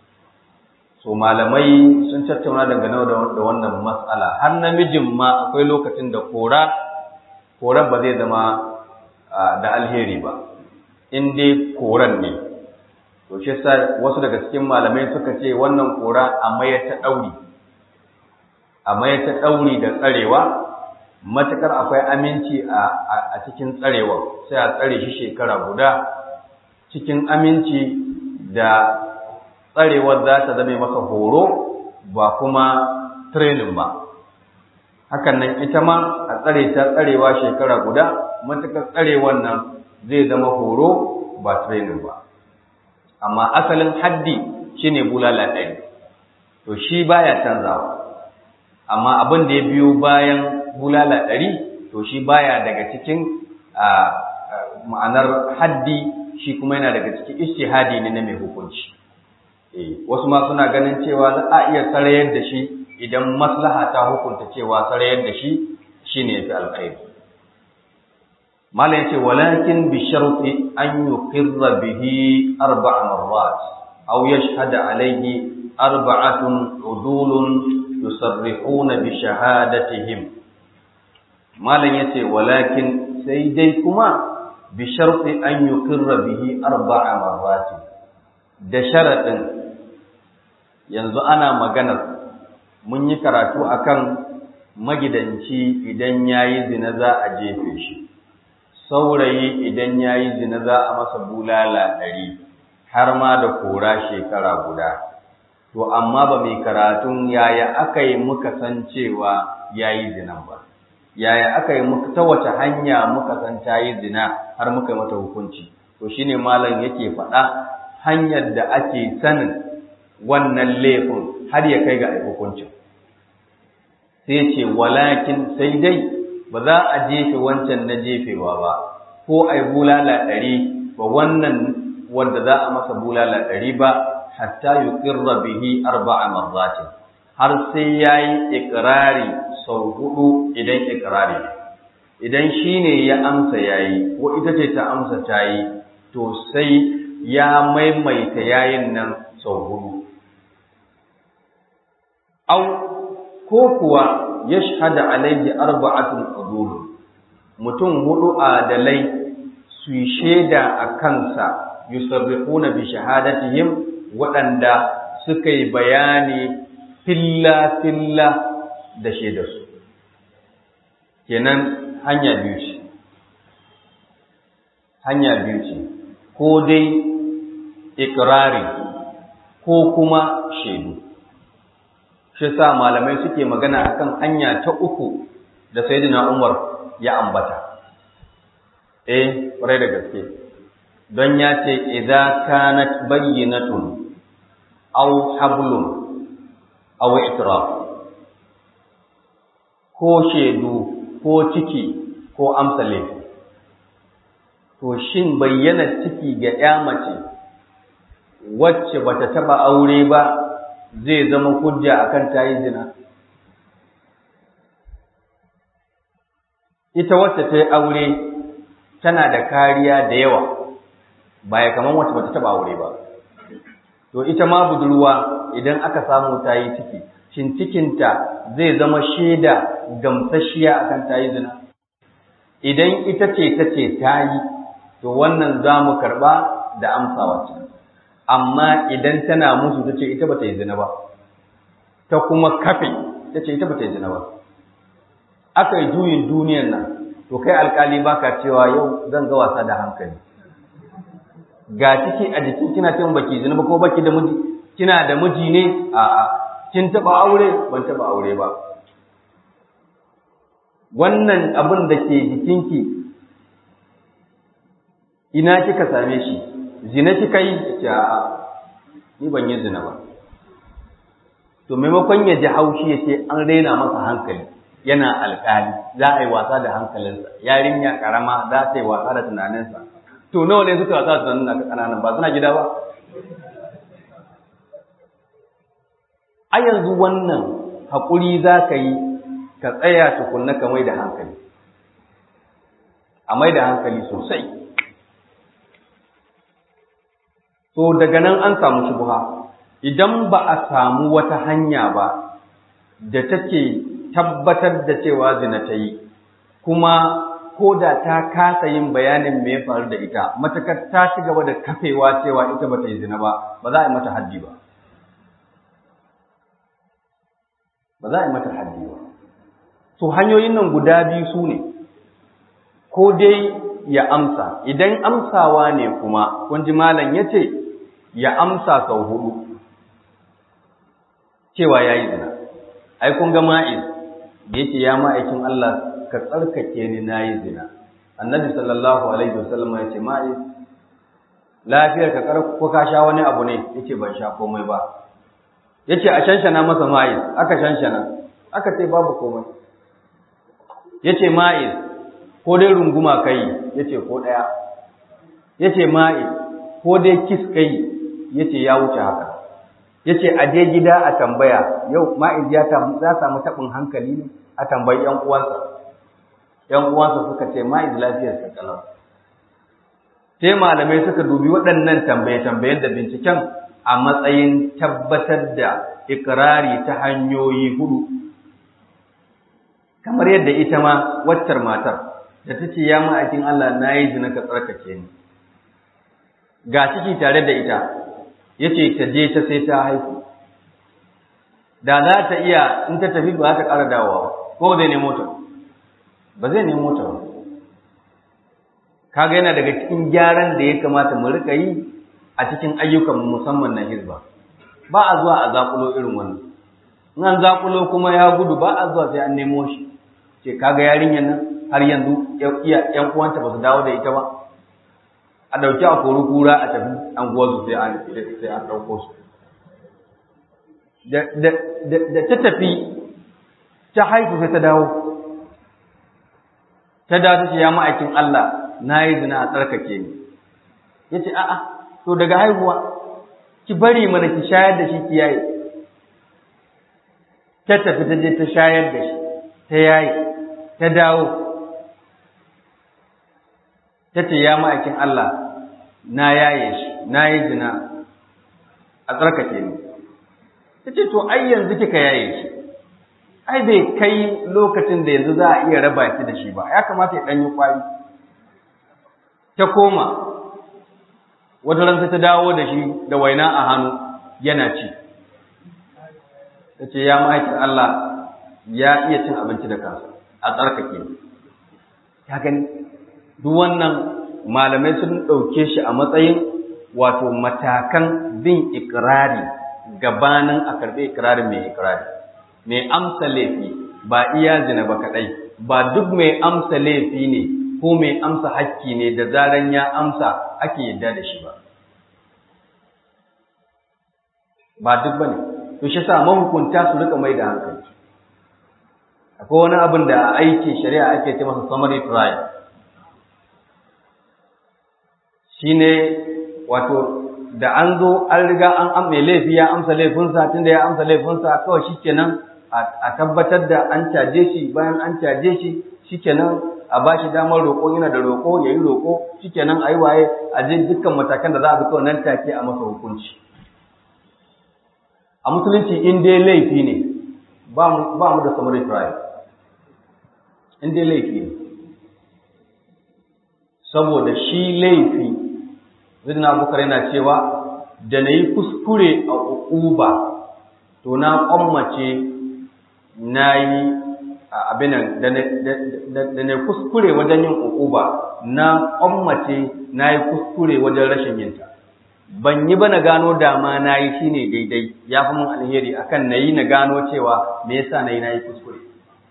so malamai sun tattauna dangane da wannan matsala har namijin ma akwai lokacin da kora koran ba zai zama da alheri ba in dai koran ne to shi yasa wasu daga cikin malamai suka ce wannan kora a maye ta ɗauri a maye ta ɗauri da tsarewa matukar akwai aminci a cikin tsarewa sai a tsare shi shekara guda cikin aminci da tsarewar za ta zame masa horo ba kuma training ba hakan nan ita ma a tsare ta tsarewa shekara guda matukar tsarewar nan zai zama horo ba training ba amma asalin haddi shine bulala ɗari to shi baya canzawa amma abin da ya biyo bayan bulala ɗari to shi baya daga cikin ma'anar haddi shi kuma yana daga cikin ishtihadi ne na mai hukunci wasu ma suna ganin cewa za a iya sarayar da shi idan maslaha ta hukunta cewa sarayar da shi shine yafi alkhairi malam yace walakin bi sharti an yuqirra bihi arba' marrat aw yashhada alayhi arba'atun udulun yusarrihuna bi shahadatihim malam yace walakin sai dai kuma bi sharti an yuqirra bihi arba'a marrat da sharadin yanzu ana maganar mun yi karatu akan magidanci idan yayi zina za a jefe shi saurayi idan yayi zina za a masa bulala ɗari har ma da kora shekara guda to amma ba mai karatun yaya aka yi muka san cewa yayi zina ba yaya aka yi muka ta wace hanya muka san ta yi zina har muka yi mata hukunci to shine malam yake faɗa hanyar da ake sanin wannan laifin har ya kai ga hukuncin sai ce walakin sai dai ba za a jefe wancan na jefewa ba ko a yi bulala ɗari ba wannan wanda za a masa bulala ɗari ba hatta yi ƙirra bihi arba'a marratin har sai ya yi ikirari sau hudu idan ikirari idan shi ne ya amsa ya yi ko ita ce ta amsa ta yi to sai ya maimaita yayin nan sau hudu au ko kuwa ya shahada alaihi arba'atun udul mutum hudu adalai su yi shaida a kansa yusarrifuna bi shahadatihim waɗanda suka yi bayani filla filla da shaidarsu kenan hanya biyu ce hanya biyu ce ko dai ikirari ko kuma shaidu shi sa malamai suke magana akan hanya ta uku da sayyidina Umar ya ambata eh kwarai da gaske don ya ce idza kanat bayyinatun aw hablun aw itiraf ko shaidu ko ciki ko amsa laifi to shin bayyana ciki ga ya mace wacce bata taba aure ba zai zama hujja akan tayi zina ita wacce ta yi aure tana da kariya da yawa ba ya kamar wacce bata taba aure ba to ita ma budurwa idan aka samu ta yi ciki shin cikinta zai zama shaida gamsasshiya akan ta yi zina idan ita ce ta ce ta yi to wannan za mu karɓa da amsawa ce amma idan tana musu ta ce ita ba ta yi zina ba ta kuma kafe ta ce ita ba ta yi zina ba aka yi juyin duniyan nan to kai alkali baka cewa yau zan ga wasa da hankali ga ciki a jikin kina cewa baki zina ba ko baki da miji kina da miji ne a a kin taba aure ban taba aure ba wannan abin da ke jikinki ina kika same shi zina kika yi ce a ni ban yi zina ba to maimakon ya ji haushi ya ce an raina masa hankali yana alkali za a yi wasa da hankalinsa yarinya karama za ta yi wasa da tunaninsa to nawa ne suka wasa da tunanin na kananan ba suna gida ba a yanzu wannan haƙuri za ka yi ka tsaya tukunna ka mai da hankali a mai da hankali sosai to daga nan an samu shubha idan ba a samu wata hanya ba da take tabbatar da cewa zina ta yi kuma ko da ta kasa yin bayanin me ya faru da ita matakar ta ci gaba da kafewa cewa ita ba ta yi zina ba ba za a yi mata haddi ba ba za a yi mata haddi ba to hanyoyin nan guda biyu su ne ko dai ya amsa idan amsawa ne kuma kun ji malam ya ce ya amsa sau hudu cewa ya yi zina ai kun ga ma'iz da yake ya ma'aikin Allah ka tsarkake ni na yi zina annabi sallallahu alaihi wasallam ya ce ma'iz lafiyar ka ko ka sha wani abu ne yace ban sha komai ba yace a shanshana masa ma'iz aka shanshana aka ce babu komai yace ma'iz ko dai runguma kai yace ko daya yace ma'iz ko dai kis kai yace ya wuce haka yace a je gida a tambaya yau ma'iz ya za samu tabin hankali ne a tambayi yan uwansa yan uwansa suka ce ma'iz lafiyar sa kalau sai malamai suka dubi waɗannan tambaye tambayen da binciken a matsayin tabbatar da ikirari ta hanyoyi hudu kamar yadda ita ma waccar matar da ta ce ya ma'aikin Allah na yi zina ka tsarkake ni ga ciki tare da ita ya ce ta je ta sai ta haihu da za ta iya in ta tafi ba ta ƙara dawowa ko zai nemo ta ba zai nemo ta ba kaga yana daga cikin gyaran da ya kamata mu rika yi a cikin ayyukan musamman na hizba ba a zuwa a zakulo irin wannan in an zakulo kuma ya gudu ba a zuwa sai an nemo shi ce kaga yarinyar nan har yanzu yan uwanta ba su dawo da ita ba a ɗauki a kori kura a tafi an su sai an sai an ɗauko su da ta tafi ta haifu sai ta dawo ta dawo ta ce ya ma'aikin Allah na yi zina a tsarkake ni ya ce a'a to daga haihuwa ki bari mana ki shayar da shi ki yaye ta tafi ta je ta shayar da shi ta yaye ta dawo ta ce ya ma'aikin Allah na yaye shi na yi zina a tsarkake ni ta ce to ai yanzu kika yaye shi ai bai kai lokacin da yanzu za a iya raba shi da shi ba ya kamata ya ɗanyi kwari ta koma wata ranta ta dawo da shi da waina a hannu yana ci ta ce ya ma'aikin Allah ya iya cin abinci da kansa a tsarkake ya gani duk wannan malamai sun ɗauke shi a matsayin wato matakan bin ikirari gabanin a karɓi ikirarin mai ikirari mai amsa laifi ba iya zina ba kaɗai ba duk mai amsa laifi ne ko mai amsa hakki ne da zaran ya amsa ake yadda da shi ba ba duk bane to shi sa mahukunta su rika mai da hankali akwai wani abin da a aikin shari'a ake ce masa summary trial shine wato da an zo an riga an am mai laifi ya amsa laifinsa tunda ya amsa laifinsa kawai shikenan a tabbatar da an caje shi bayan an caje shi shikenan a ba shi damar roƙo yana da roƙo ya yi roƙo shikenan a yi waye a je dukkan matakan da za a bi kawai nan take a masa hukunci a musulunci in dai laifi ne ba mu da summary trial in dai laifi ne saboda shi laifi zidina abubakar yana cewa da na yi kuskure a uquba to na kwammace na yi abinan da na kuskure wajen yin uquba na kwammace na yi kuskure wajen rashin yinta ban yi ba na gano dama na yi shi ne daidai ya fi mun alheri akan na yi na gano cewa me yasa na yi na yi kuskure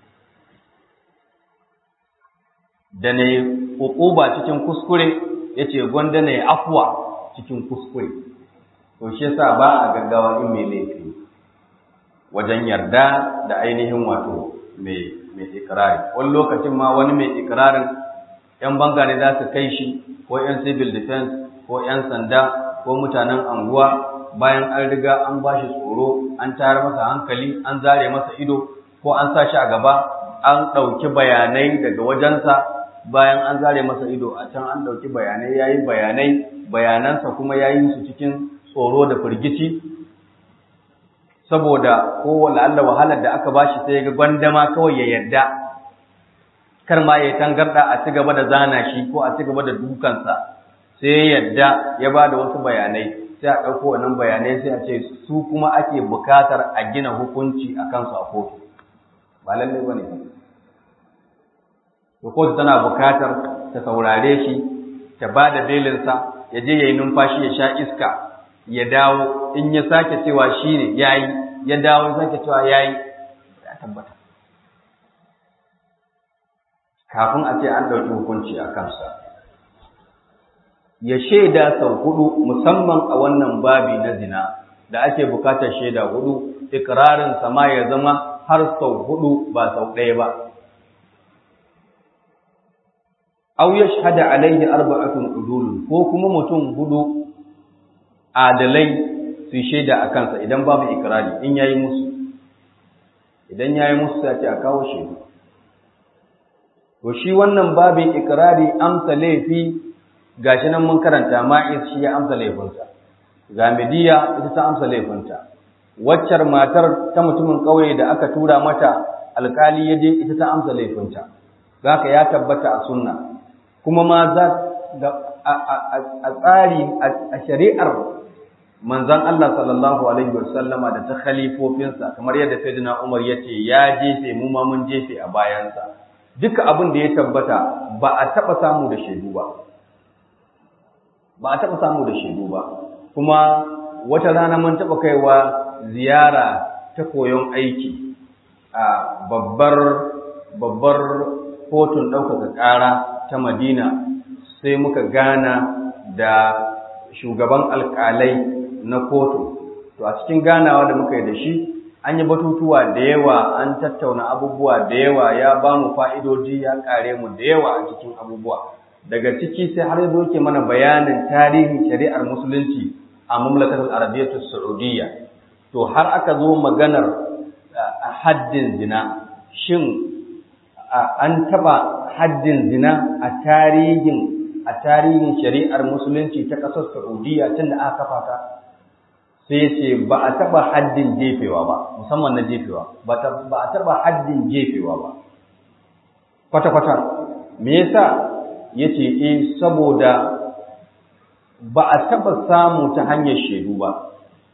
da na yi uquba cikin kuskure ya ce gwanda na yi afuwa cikin kuskure to shi yasa ba a gaggawa in mai laifi wajen yarda da ainihin wato mai ikirari wani lokacin ma wani mai ikirarin yan banga ne za su kai shi ko yan civil defense ko yan sanda ko mutanen anguwa bayan an riga an ba shi tsoro an tayar masa hankali an zare masa ido ko an sa shi a gaba an ɗauki bayanai daga wajensa bayan an zare masa ido a can an ɗauki bayanai ya yi bayanai bayanansa kuma ya yi su cikin tsoro da firgici saboda ko Allah wahalar da aka bashi sai ga gwandama kawai ya yarda kar ma ya tangarda a ci gaba da zana shi ko a ci gaba da dukansa sai ya yarda ya ba da wasu bayanai sai a ɗauko wannan bayanai sai a ce su kuma ake bukatar a gina hukunci a kansu a kotu ba lallai ba ne to kotu tana bukatar ta saurare shi ta ba da belinsa ya je ya yi numfashi ya sha iska ya dawo in ya sake cewa shi ne ya yi ya dawo ya sake cewa ya yi ya tabbata kafin a ce an ɗauki hukunci a kansa ya shaida sau hudu musamman a wannan babi na zina da ake bukatar shaida hudu ikirarin sama ya zama har sau hudu ba sau ɗaya ba aw yashhada alaihi arba'atun udulun ko kuma mutum hudu adalai su shaida a kansa idan babu ikrari in yayi musu idan yayi musu sai a kawo shi to shi wannan babin ikrari amsa laifi gashi nan mun karanta ma'is shi ya amsa laifinsa gamidiya ita ta amsa laifinta waccar matar ta mutumin ƙauye da aka tura mata alkali ya je ita ta amsa laifinta zaka ya tabbata a sunna kuma ma za a tsari a shari'ar manzan Allah sallallahu alaihi wasallama da ta khalifofinsa kamar yadda Sayyidina Umar ya ce ya jefe mu ma mun jefe a bayansa duka abin da ya tabbata ba a taɓa samu da shaidu ba ba a taɓa samu da shaidu ba kuma wata rana mun taɓa kaiwa ziyara ta koyon aiki a babbar babbar kotun ɗaukaka ƙara ta Madina sai muka gana da shugaban alƙalai na kotu. To a cikin ganawa da muka yi da shi, an yi batutuwa da yawa, an tattauna abubuwa da yawa, ya ba mu fa'idoji ya ƙare mu da yawa a cikin abubuwa. Daga ciki sai har zo ke mana bayanin tarihin shari'ar musulunci a mamlakatar Arabiyyatu Saudiyya. To har aka zo maganar haddin zina, shin an taba haddin zina a tarihin a tarihin shari'ar musulunci ta ƙasar Saudiya tun da aka kafa ta sai ce ba a taba haddin jefewa ba musamman na jefewa ba a taba haddin jefewa ba kwata-kwata me yasa yace eh saboda ba a taba samu ta hanyar shaidu ba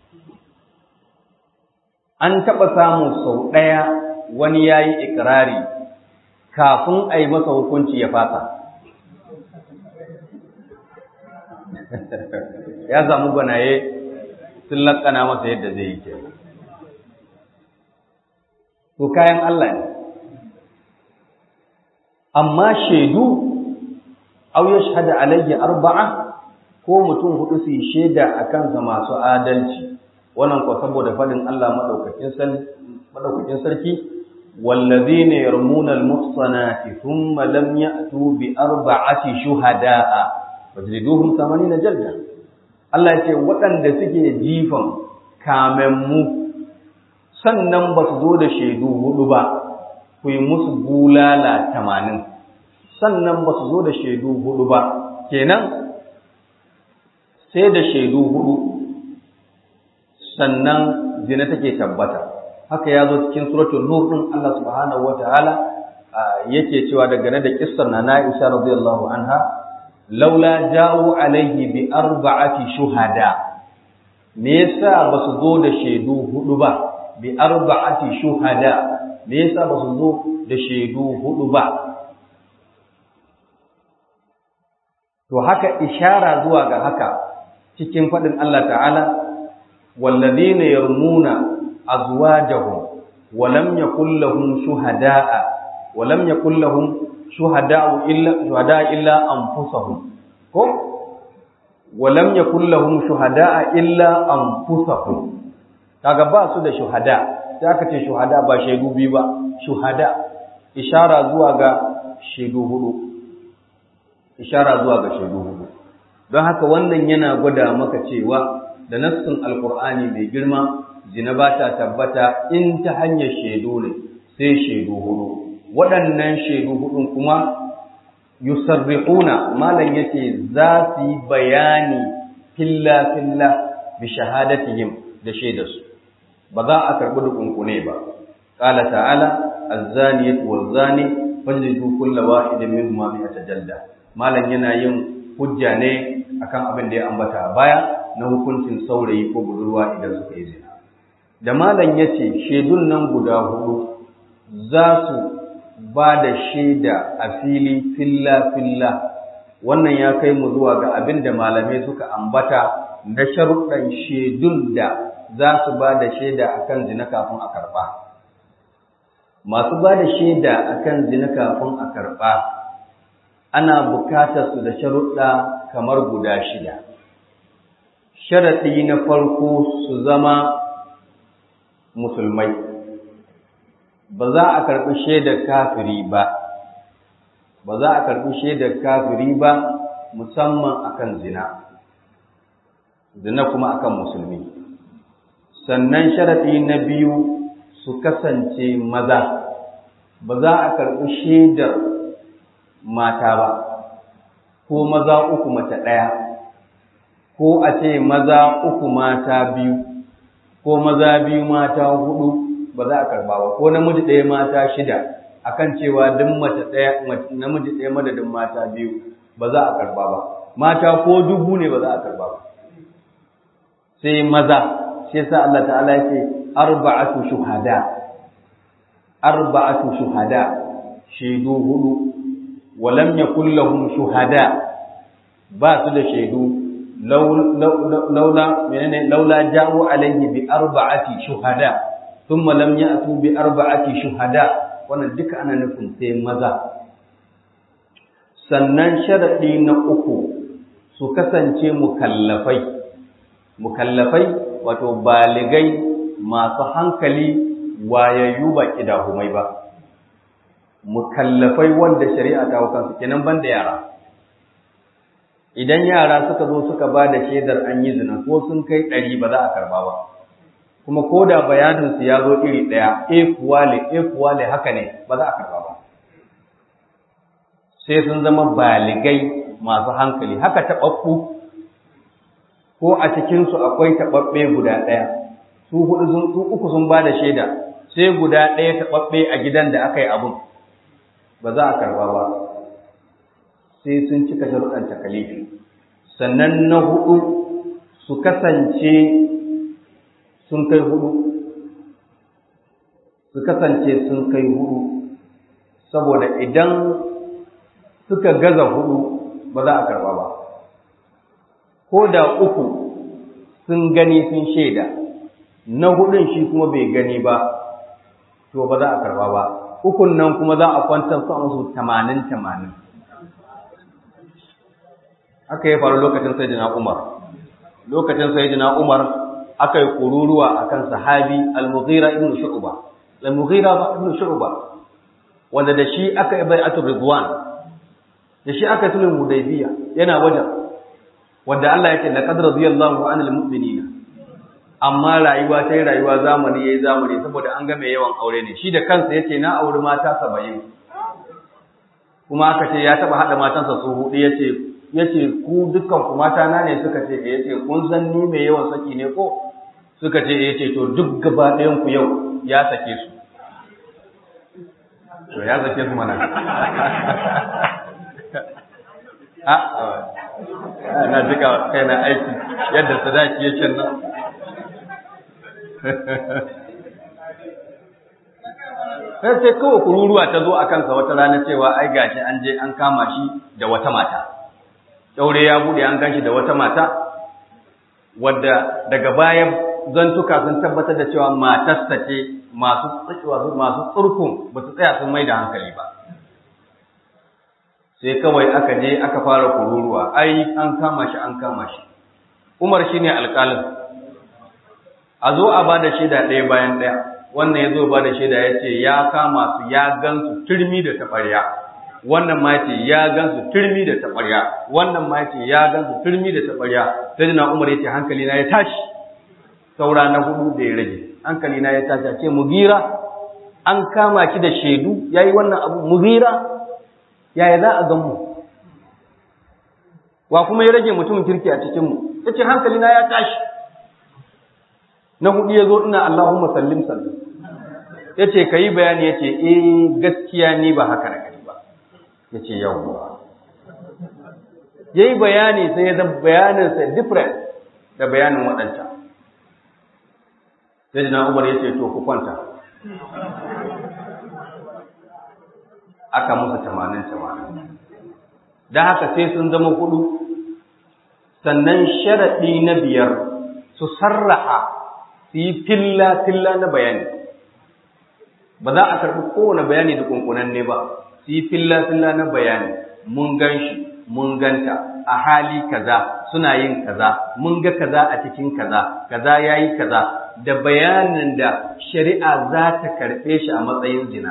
an taba samu sau ɗaya wani yayi ikirari kafin a yi masa hukunci ya fasa. ya zamu gwanaye sun lakana masa yadda zai yi ke. To kayan Allah ne. Amma shaidu, au ya shahada alayhi arba'a ko mutum hudu su yi shaida a kansa masu adalci, wannan ko saboda faɗin Allah maɗaukakin sarki والذين يرمون المحصنات ثم لم يأتوا بأربعة شهداء فاجلدوهم ثمانين جلدة Allah ya ce waɗanda suke jifan kamemmu sannan ba su zo da shaidu hudu ba ku yi musu bulala tamanin sannan ba su zo da shaidu hudu ba kenan sai da shaidu hudu sannan zina take tabbata haka ya zo cikin suratul nur din Allah subhanahu wataala yake cewa dangane da kissar na Aisha radiyallahu anha laula ja'u alaihi bi arba'ati shuhada me yasa ba su zo da shaidu hudu ba bi arba'ati shuhada me yasa ba su zo da shaidu hudu ba to haka ishara zuwa ga haka cikin faɗin Allah ta'ala wallazina yarmuna azwajahum wa lam yakul lahum shuhada'a wa lam yakul lahum shuhada'u illa shuhada'a illa anfusahum ko wa lam yakul lahum shuhada'a illa anfusahum kaga ba su da shuhada sai aka ce shuhada ba shaidu biyu ba shuhada ishara zuwa ga shaidu hudu ishara zuwa ga shaidu hudu don haka wannan yana gwada maka cewa da nassin alkur'ani mai girma zina ba ta tabbata in ta hanyar shaidu ne sai shaidu hudu waɗannan shaidu hudun kuma yusarrihuna malam yace za su yi bayani filla filla bi shahadatihim da shaidarsu ba za a karɓi dukunkune ba qala ta'ala az-zaniyatu waz-zani fajlidu kulla wahidin minhuma mi'ata jalda malam yana yin hujja ne akan abin da ya ambata a baya na hukuncin saurayi ko budurwa idan suka yi zina da malam ya ce shaidun nan guda hudu za su ba da shaida a fili filla-filla wannan ya kai mu zuwa ga abin da malamai suka ambata na sharuɗan shaidun da za su ba da shaida akan zina kafin a karɓa masu ba da shaida akan zina kafin a karɓa ana bukatar su da sharuɗa kamar guda shida. Sharaɗi na farko su zama musulmai, ba za a karɓi shaidar kafiri ba, ba za a karɓi shaidar kafiri ba musamman akan zina, zina kuma akan musulmi. Sannan sharaɗi na biyu su kasance maza, ba za a karɓi shaidar mata ba, ko maza uku mace ɗaya, ko a ce maza uku mata biyu, ko maza biyu mata hudu ba za a karba ba, ko namiji ɗaya mata shida, akan cewa duk mace ɗaya namiji ɗaya madadin mata biyu ba za a karba ba, mata ko dubu ne ba za a karba ba. Sai maza, sai sa Allah ta'ala ya ce, arba'atu shuhada, arba'atu shuhada, shaidu hudu, walam yakul lahum shuhada ba su da shaidu laula menene laula ja'u alayhi bi arba'ati shuhada thumma lam ya'tu bi arba'ati shuhada wannan duka ana nufin sai maza sannan sharadi na uku su kasance mukallafai mukallafai wato baligai masu hankali wayayyu ba kidahumai ba mukallafai wanda shari'a ta hukansu kenan banda yara idan yara suka zo suka ba da shaidar an yi zina ko sun kai ɗari ba za a karba ba kuma ko da bayaninsu ya zo iri ɗaya e kuwale e kuwale haka ne ba za a karba ba sai sun zama baligai masu hankali haka taɓaɓɓu ko a cikinsu akwai taɓaɓɓe guda ɗaya su hudu su uku sun ba da shaida sai guda ɗaya taɓaɓɓe a gidan da aka yi abun ba za a karba ba sai sun cika sharuɗan takalifi sannan na hudu su kasance sun kai hudu su kasance sun kai hudu saboda idan suka gaza hudu ba za a karba ba ko da uku sun gani sun shaida na hudun shi kuma bai gani ba to ba za a karba ba ukun nan kuma za a kwantar su a musu tamanin tamanin aka yi faru lokacin sayyidina Umar lokacin sayyidina Umar aka yi kururuwa akan sahabi al-Mughira ibn Shu'ba al-Mughira ibn Shu'ba wanda da shi aka yi bai'atul ridwan da shi aka sulhu hudaybiya yana wajen wanda Allah ya ce laqad radiyallahu 'anil mu'minina amma rayuwa sai rayuwa zamani yayi zamani saboda an ga mai yawan aure ne shi da kansa yace na auri mata 70 kuma aka ce ya taba hada matansa su hudu yace yace ku dukkan ku mata na ne suka ce yace kun san ni mai yawan saki ne ko suka ce ya ce to duk gaba ɗayanku yau ya sake su to ya sake su mana a na duka kai na aiki yadda sadaki yake nan sai sai kawai kururuwa ta zo a kansa wata rana cewa ai gashi an je an kama shi da wata mata Ɗaure ya buɗe an ganshi da wata mata wadda daga baya zantuka sun tabbatar da cewa matarsa ce masu masu tsurkun ba su tsaya sun mai da hankali ba sai kawai aka je aka fara kururuwa ai an kama shi an kama shi umar shine alƙalin a zo a ba da shaida ɗaya bayan ɗaya wannan ya zo ba da shaida ya ce ya kama su ya gan su turmi da taɓarya wannan ma ce ya gan su turmi da taɓarya wannan ma ce ya gan su turmi da taɓarya sai na umar ya ce hankali na ya tashi saura na hudu da ya rage hankali na ya tashi a ce mugira an kama ki da shaidu yayi wannan abu mugira yaya za a gan mu wa kuma ya rage mutumin kirki a cikin mu yace hankali na ya tashi na hudu ya zo ina Allahumma sallim sallim ya ce ka yi bayani ya ce eh gaskiya ni ba haka na gani ba ya ce yawwa ya yi bayani sai ya zama bayaninsa different da bayanin waɗancan sai na umar ya ce to ku kwanta aka musu tamanin tamanin da haka sai sun zama hudu sannan sharaɗi na biyar su sarraha su yi filla-filla na bayani ba za a karɓi kowane bayani da kunkunanne ba su yi filla-filla na bayani mun gan shi mun ganta a hali kaza suna yin kaza mun ga kaza a cikin kaza kaza ya yi kaza da bayanin da shari'a za ta karɓe shi a matsayin zina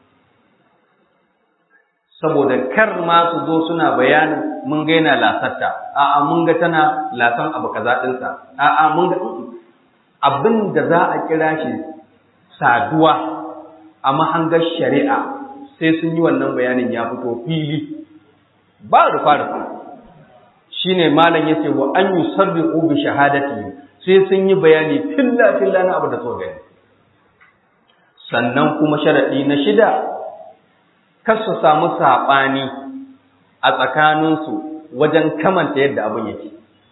saboda kar ma su zo suna bayanin mun ga yana lasarta a'a mun ga tana lasan abu kaza ɗinsa a'a mun ga abin da za a kira shi saduwa a mahangar shari'a sai sun yi wannan bayanin ya fito fili ba rufa rufa shi ne malam ya ce wa an yi sarri bi shahadati sai sun yi bayani filla filla na abu da so gani sannan kuma sharaɗi na shida kar su samu saɓani a tsakaninsu wajen kamanta yadda abin yake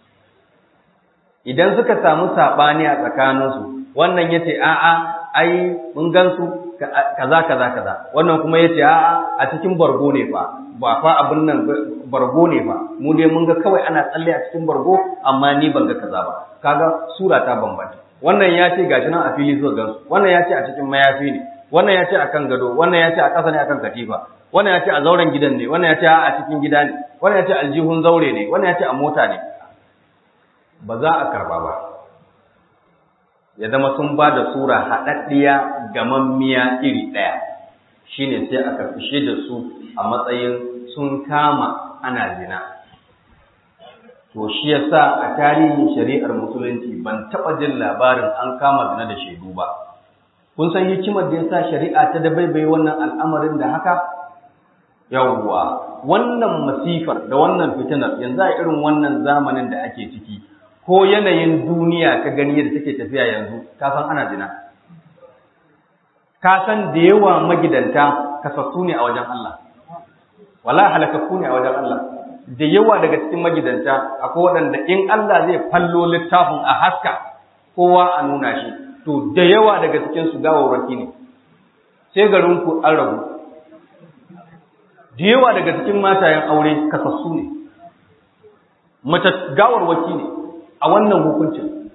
idan suka samu saɓani a tsakaninsu wannan ya ce a'a ai mun gansu kaza kaza kaza wannan kuma ya ce a'a a cikin bargo ne fa ba fa abin nan bargo ne fa mu dai mun ga kawai ana tsalle a cikin bargo amma ni ban ga kaza ba kaga sura ta bambanta wannan ya ce gashi nan a fili zuwa gansu wannan ya ce a cikin mayafi ne wannan ya ce akan gado wannan ya ce a ƙasa ne akan katifa wannan ya ce a zauren gidan ne wannan ya ce a cikin gida ne wannan ya ce aljihun zaure ne wannan ya ce a mota ne ba za a karba ba ya zama sun ba da sura haɗaɗɗiya gamammiya iri ɗaya shine sai a karfishe da su a matsayin sun kama ana zina to shi yasa a tarihin shari'ar musulunci ban taɓa jin labarin an kama zina da shaidu ba kun san hikimar da yasa shari'a ta dabaibaye wannan al'amarin da haka yawwa wannan masifar da wannan fitinar yanzu a irin wannan zamanin da ake ciki ko yanayin duniya ka gani yadda take tafiya yanzu ka san ana jina ka san da yawa magidanta kasassu ne a wajen Allah wala halakakku ne a wajen Allah da yawa daga cikin magidanta akwai waɗanda in Allah zai fallo littafin a haska kowa a nuna shi to da yawa daga cikin su gawarwaki ne sai garin ku an rabu da yawa daga cikin matayen aure kasassu ne mace gawarwaki ne a wannan hukuncin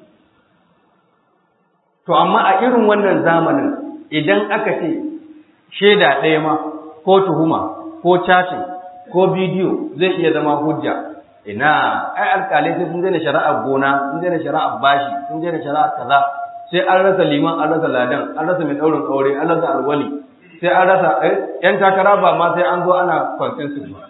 to amma a irin wannan zamanin idan aka ce shaida ɗaya ma ko tuhuma ko chatting ko bidiyo zai iya zama hujja ina ai alƙalai sai sun daina shari'ar gona sun daina shari'ar bashi sun daina shari'ar kaza sai an rasa liman an rasa ladan an rasa mai ɗaurin aure an rasa alwali sai an rasa yan takara ba ma sai an zo ana consensus ba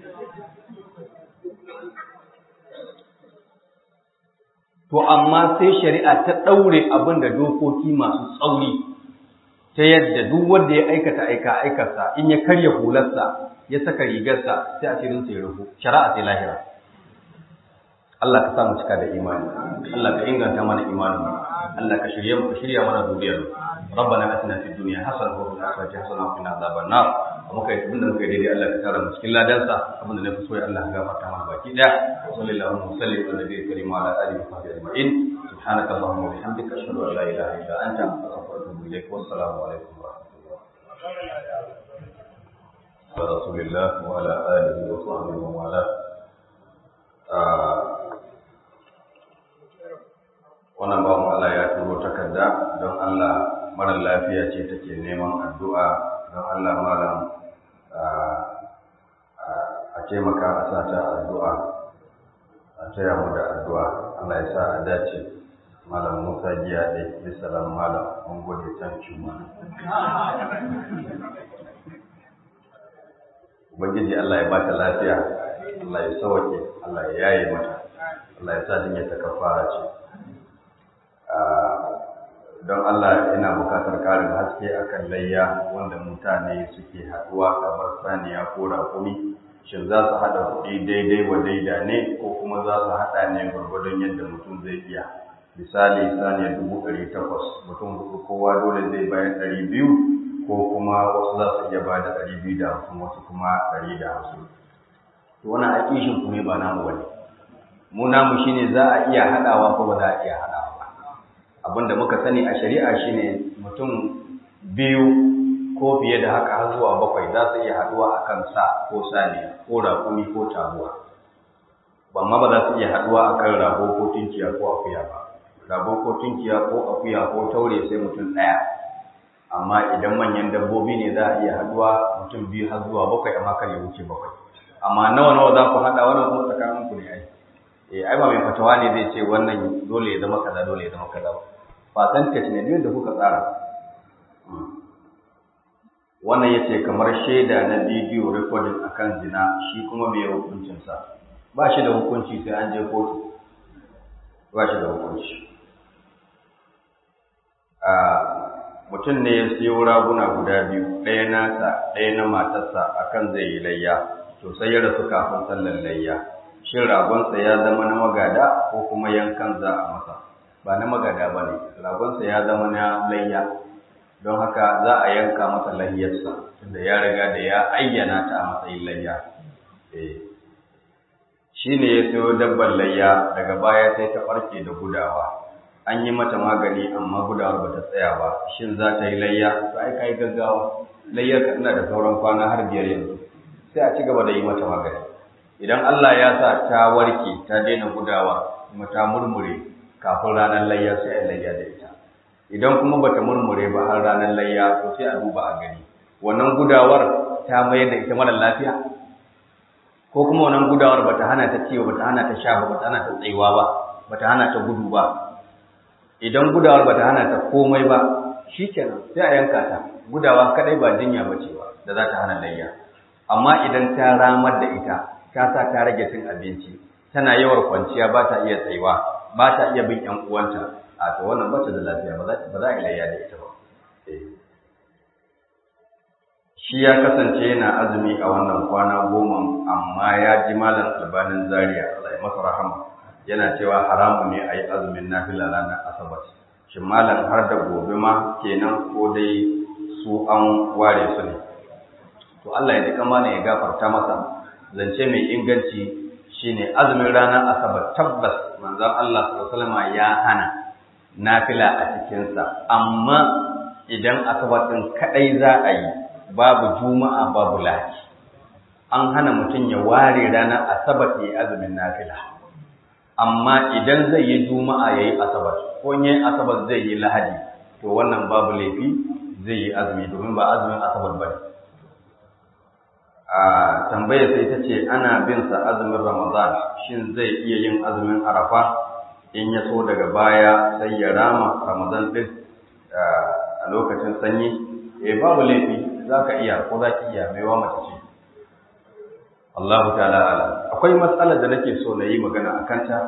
to amma sai shari'a ta ɗaure abin da dokoki masu tsauri ta yadda duk wanda ya aikata aika aikarsa in ya karya hularsa ya saka rigarsa sai a cikin sai rufu shari'a sai lahira Allah ka sa mu cika da imani Allah ka inganta mana imanin Allah ka shirye mu ka shirya mana zuriyar mu ربنا اتنا في الدنيا حسنه وفي الاخره حسنه وقنا عذاب النار muka yi abinda muka yi daidai Allah ka tara mu cikin ladansa abinda na fi so ya Allah ka gafarta mana baki daya sallallahu alaihi wa sallam ala nabiyyi karim wa ala alihi wa sahbihi ajma'in subhanaka allahumma wa bihamdika ashhadu an la ilaha illa anta astaghfiruka wa atubu ilaik wa assalamu alaikum wa rahmatullahi wa rasulillah wa ala alihi wa sahbihi wa wala wannan bawan Allah ya turo takarda don Allah mara lafiya ce take neman addu'a don Allah malam a taimaka a sa ta addu'a a taya mu da addu'a Allah ya sa a dace malam Musa giya ɗai bisalam malam mun gode can cuma Ubangiji Allah ya bata lafiya Allah ya sauke Allah ya yaye mata Allah ya sa jinya ta kafara ce don Allah ina bukatar karin haske akan layya wanda mutane suke haɗuwa kamar saniya ko rakumi shin za su haɗa kuɗi daidai wa daida ne ko kuma za su haɗa ne gwargwadon yadda mutum zai iya misali saniya dubu ɗari takwas mutum huɗu kowa dole zai bayar ɗari biyu ko kuma wasu za su iya ba da ɗari biyu da hamsin wasu kuma ɗari da hamsin to wani aƙishin ku ne ba namu bane mu namu shine za a iya haɗawa ko ba za a iya haɗawa abinda muka sani a shari'a shine mutum biyu ko fiye da haka har zuwa bakwai za su iya haduwa a kan sa ko sani ko raƙumi ko taguwa amma ba za su iya haduwa a kan rago ko tunkiya ko akuya ba rago ko tunkiya ko akuya ko taure sai mutum ɗaya amma idan manyan dabbobi ne za a iya haduwa mutum biyu har zuwa bakwai amma kar ya wuce bakwai amma nawa nawa za ku haɗa wannan kuma tsakanin ku ne ai eh ai ba mai fatawa ne zai ce wannan dole ya zama kaza dole ya zama kaza ba percentage ne duk da kuka tsara wannan yace kamar shaida na bidiyo recording akan zina shi kuma me hukuncin sa ba shi da hukunci sai an je kotu ba shi da hukunci a mutum ne ya siyo raguna guda biyu ɗaya nasa ɗaya na matarsa akan zai yi layya to sai ya rasu kafin sallar layya shin ragonsa ya zama na magada ko kuma yankan za a masa ba na magada ba ne ragonsa ya zama na layya don haka za a yanka masa layyarsa tunda ya riga da ya ayyana ta a matsayin layya shi ne ya sayo dabbar layya daga baya sai ta ɓarke da gudawa an yi mata magani amma gudawar ba ta tsaya ba shin za ta yi layya to ai ka yi gaggawa layyar ka tana da sauran kwana har biyar yanzu sai a ci gaba da yi mata magani idan Allah ya sa ta warke ta daina gudawa kuma ta murmure kafin ranar layya sai a layya da ita idan kuma bata murmure ba har ranar layya to sai a duba a gani wannan gudawar ta mayar da ita mara lafiya ko kuma wannan gudawar bata hana ta ciwo bata hana ta sha ba bata hana ta tsayuwa ba bata hana ta gudu ba idan gudawar bata hana ta komai ba shikenan sai a yanka ta gudawa kadai ba jinya bace ba da za ta hana layya amma idan ta ramar da ita ta sa ta rage cin abinci tana yawar kwanciya ba ta iya tsayuwa ba ta iya bin ƴan uwanta a to wannan ba ta da lafiya ba za a ilayya da ita ba shi ya kasance yana azumi a wannan kwana goma amma ya ji malam albanin zaria Allah ya masa rahama yana cewa haramu ne a yi azumin nafila ranar asabar shin malam har da gobe ma kenan ko dai su an ware su ne to Allah ya ji kama ya gafarta masa zance mai inganci shine azumin ranar asabar tabbas manzon Allah sallallahu ya hana nafila a cikinsa amma idan asabar din kadai za a yi babu juma'a babu lahadi an hana mutum ya ware ranar asabar ya azumin nafila amma idan zai yi juma'a ya yi asabar ko yin asabar zai yi lahadi to wannan babu laifi zai yi azumi domin ba azumin asabar ba ne a tambaya sai ta ce ana bin sa azumin Ramadan shin zai iya yin azumin Arafa in ya so daga baya sai ya rama Ramadan din a lokacin sanyi eh babu laifi zaka iya ko zaki iya mai wa mace ce Allahu ta'ala ala akwai matsalar da nake so na yi magana akan ta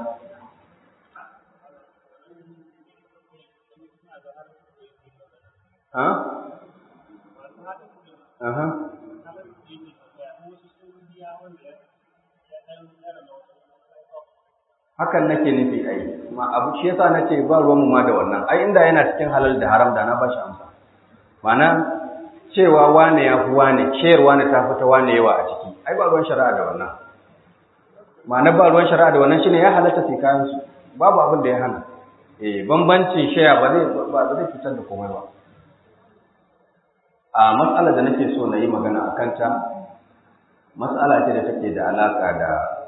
ha Aha. hakan nake nufi ai ma abu shi yasa nace ba ruwan mu ma da wannan ai inda yana cikin halal da haram da na bashi amsa ma'ana cewa wane ya fi wane shayar wane ta fita wane yawa a ciki ai ba ruwan shari'a da wannan ma'ana ba ruwan shari'a da wannan shine ya halatta sai kayan su babu abin da ya hana eh bambancin shaya ba zai ba zai fitar da komai ba a matsalar da nake so na yi magana a kanta matsala ce da take da alaka da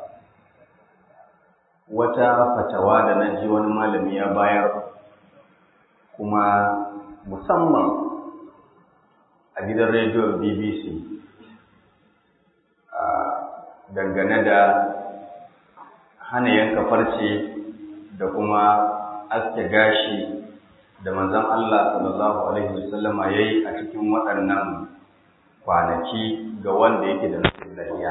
wata fatawa da na ji wani malami ya bayar kuma musamman a gidan rediyon bbc dangane da hana yanka farce da kuma aske gashi da manzon Allah sallallahu alaihi wasallama yayi a cikin waɗannan kwanaki ga wanda yake da nufin lafiya.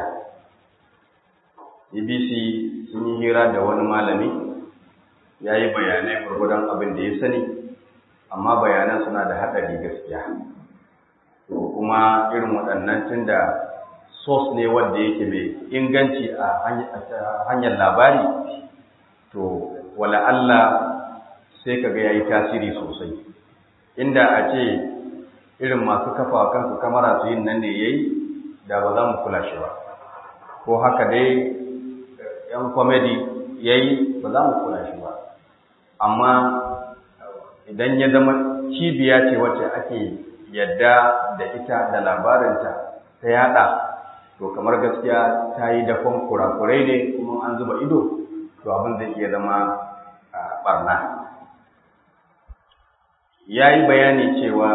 BBC sun yi hira da wani malami ya yi bayanai gwargwadon abin da ya sani amma bayanan suna da haɗari gaskiya. To kuma irin waɗannan tun da sos ne wanda yake mai inganci a hanyar labari to wala Allah sai kaga yayi tasiri sosai inda a ce irin masu kafa kansu kamara su yin nan ne yayi da ba za mu kula shi ba ko haka dai yan comedy yayi ba za mu kula shi ba amma idan ya zama cibiya ce wacce ake yadda da ita da labarinta ta yada to kamar gaskiya ta yi dafon kurakurai ne kuma an zuba ido to abin zai iya zama barna ya yi bayani cewa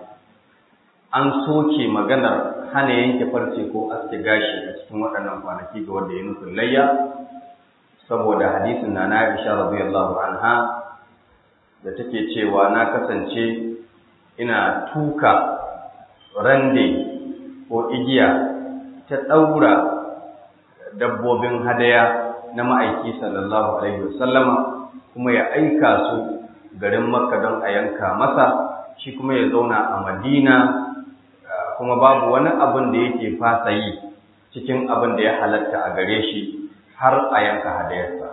an soke maganar hana yanke farce ko aske gashi a cikin waɗannan kwanaki ga wanda ya nufin layya saboda hadisin na na Aisha radiyallahu anha da take cewa na kasance ina tuka rande ko igiya ta ɗaura dabbobin hadaya na ma'aiki sallallahu alaihi wasallama kuma ya aika su garin makka don a yanka masa shi kuma ya zauna a madina kuma babu wani abin da yake fasa yi cikin abin da ya halatta a gare shi har a yanka hadayarsa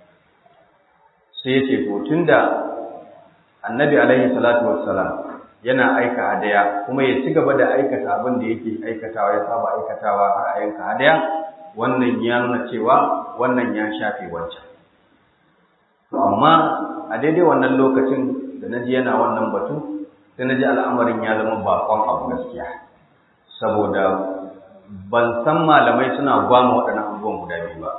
sai ya ce to da annabi alaihi salatu wassalam yana aika hadaya kuma ya ci gaba da aikata abin da yake aikatawa ya saba aikatawa har a yanka hadaya wannan ya nuna cewa wannan ya shafe wancan to amma a daidai wannan lokacin da naji yana wannan batu sai naji al'amarin ya zama bakon abu gaskiya saboda ban san malamai suna gwama waɗannan abubuwan guda biyu ba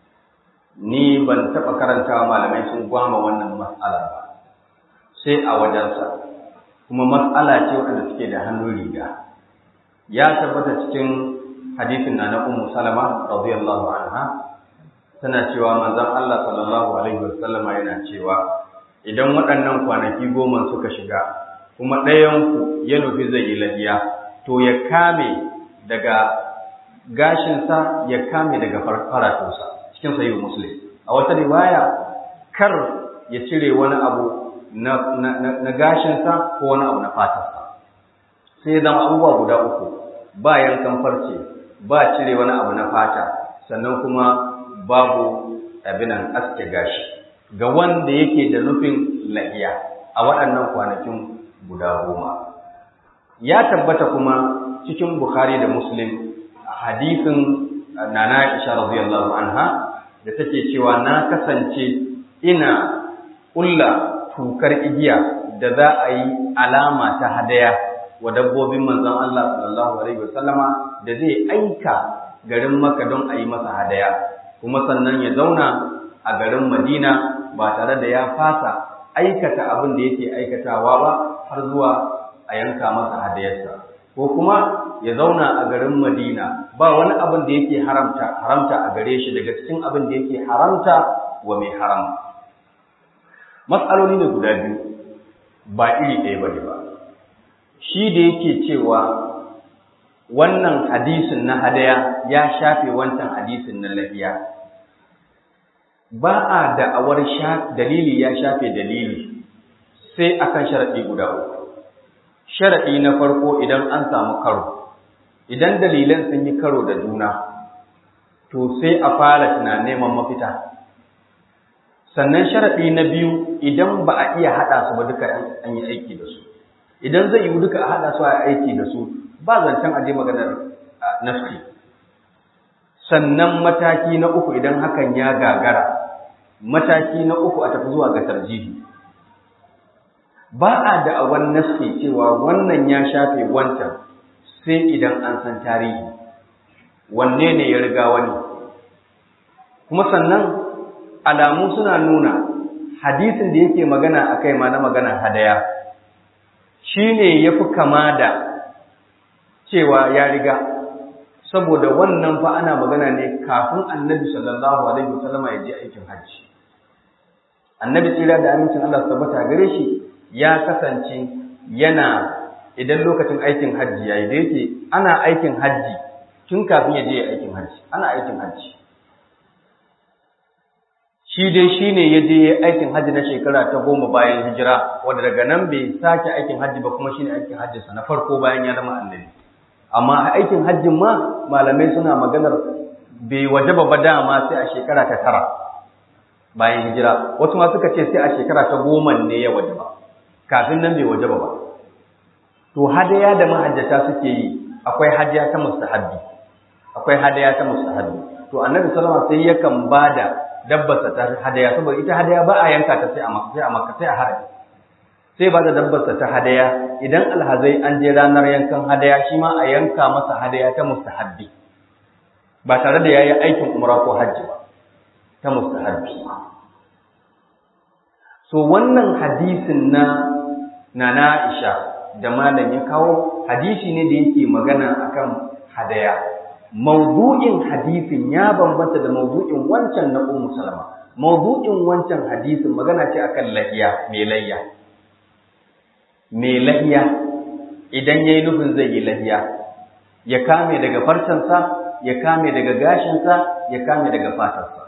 ni ban taɓa karantawa malamai sun gwama wannan matsala ba sai a wajensa kuma matsala ce waɗanda suke da hannun riga ya tabbata cikin hadisin na na ummu salama radiyallahu anha tana cewa manzon Allah sallallahu alaihi wasallam yana cewa idan waɗannan kwanaki goma suka shiga kuma ɗayanku ya nufi zai yi lahiya to ya kame daga gashinsa ya kame daga faratunsa cikin sayi muslim a wata riwaya kar ya cire wani abu na, na, gashinsa ko wani abu na fatarsa sai ya zama abubuwa guda uku ba yankan farce ba cire wani abu na fata sannan kuma babu abinan aske gashi ga wanda yake da nufin lahiya a waɗannan kwanakin guda goma ya tabbata kuma cikin bukhari da muslim hadisin nana isha radiyallahu anha da take cewa na kasance ina ƙulla tukar igiya da za a yi alama ta hadaya wa dabbobin manzon Allah sallallahu alaihi wasallama da zai aika garin Makka don a yi masa hadaya kuma sannan ya zauna a garin Madina ba tare da ya fasa aikata abin da yake aikatawa ba har zuwa a yanka masa hadayarsa ko kuma ya zauna a garin Madina ba wani abin da yake haramta haramta a gare shi daga cikin abin da yake haramta wa mai haram matsaloli ne guda biyu ba iri ɗaya ba ne ba shi da yake cewa wannan hadisin na hadaya ya shafe wancan hadisin na lafiya ba a da'awar dalili ya shafe dalili sai akan sharaɗi guda uku sharaɗi na farko idan an samu karo idan dalilan sun yi karo da juna to sai a fara tunanin neman mafita sannan sharaɗi na biyu idan ba a iya haɗa su ba duka an yi aiki da su idan zai yi duka a haɗa su a aiki da su ba zancen aje maganar nafsi sannan mataki na uku idan hakan ya gagara mataki na uku a tafi zuwa ga tarjihi ba a da'awan nafsi cewa wannan ya shafe wancan sai idan an san tarihi wanne ne ya riga wani kuma sannan alamu suna nuna hadisin da yake magana a kai ma na maganar hadaya shi ne ya fi kama da cewa ya riga saboda wannan fa ana magana ne kafin annabi sallallahu alaihi wasallama ya je aikin hajji annabi tsira da amincin Allah tabbata gare shi ya kasance yana idan lokacin aikin hajji yayi da yake ana aikin hajji tun kafin ya je aikin hajji ana aikin hajji shi dai shi ne ya je aikin hajji na shekara ta goma bayan hijira wanda daga nan bai sake aikin hajji ba kuma shi ne aikin hajjinsa na farko bayan ya zama annabi amma a aikin hajjin ma malamai suna maganar bai wajaba ba dama sai a shekara ta tara bayan hijira wasu ma suka ce sai a shekara ta goma ne ya wajaba kafin nan bai wajaba ba to hadaya da mahajjata suke yi akwai hadiya ta mustahabbi akwai hadaya ta mustahabbi to annabi sallallahu alaihi wasallam sai yakan bada dabbarsa ta hadaya saboda ita hadaya ba a yanka ta sai a makka sai a makka sai a harami sai ba da dabbarsa ta hadaya idan alhazai an je ranar yankan hadaya shi ma a yanka masa hadaya ta mustahabbi ba tare da yayi aikin umra ko hajji ba ta mustahabbi so wannan hadisin na nana Aisha da malam ya kawo hadisi ne da yake magana akan hadaya mawdu'in hadisin ya bambanta da mawdu'in wancan na Ummu Salama mawdu'in wancan hadisin magana ce akan lahiya mai layya mai lahiya idan yayi nufin zai yi lahiya ya kame daga farcensa ya kame daga gashinsa ya kame daga fatarsa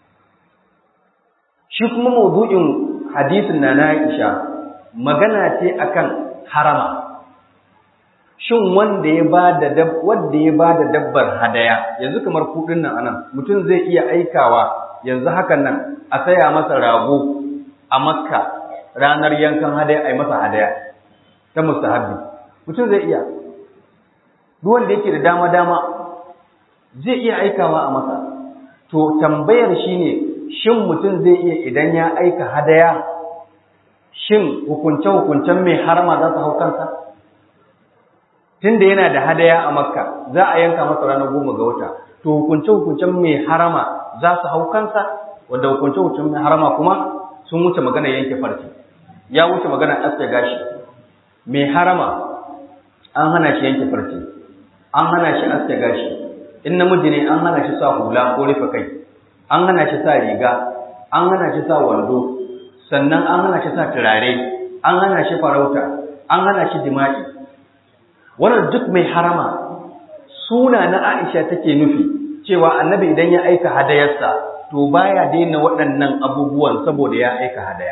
shi kuma mawdu'in hadisin na Aisha magana ce akan harama shin wanda ya ba da wanda ya ba da dabbar hadaya yanzu kamar kudin nan anan mutum zai iya aikawa yanzu hakan nan a saya masa rago a makka ranar yankan hadaya ai masa hadaya ta mustahabbi mutum zai iya duk wanda yake da dama dama zai iya aikawa a masa to tambayar shine shin mutum zai iya idan ya aika hadaya shin hukunce-hukuncen mai harma za su hau kansa tunda yana da hadaya a makka za a yanka masa ranar goma ga wata to hukunce-hukuncen mai harama za su hau kansa wanda hukunce-hukuncen mai harama kuma sun wuce magana yanke farce ya wuce magana aske gashi mai harama an hana shi yanke farce an hana shi aske gashi in namiji ne an hana shi sa hula ko rufe kai an hana shi sa riga an hana shi sa wando sannan an hana shi sa turare an hana shi farauta an hana shi jima'i wannan duk mai harama suna na Aisha take nufi cewa annabi idan ya aika hadayarsa to baya daina waɗannan abubuwan saboda ya aika hadaya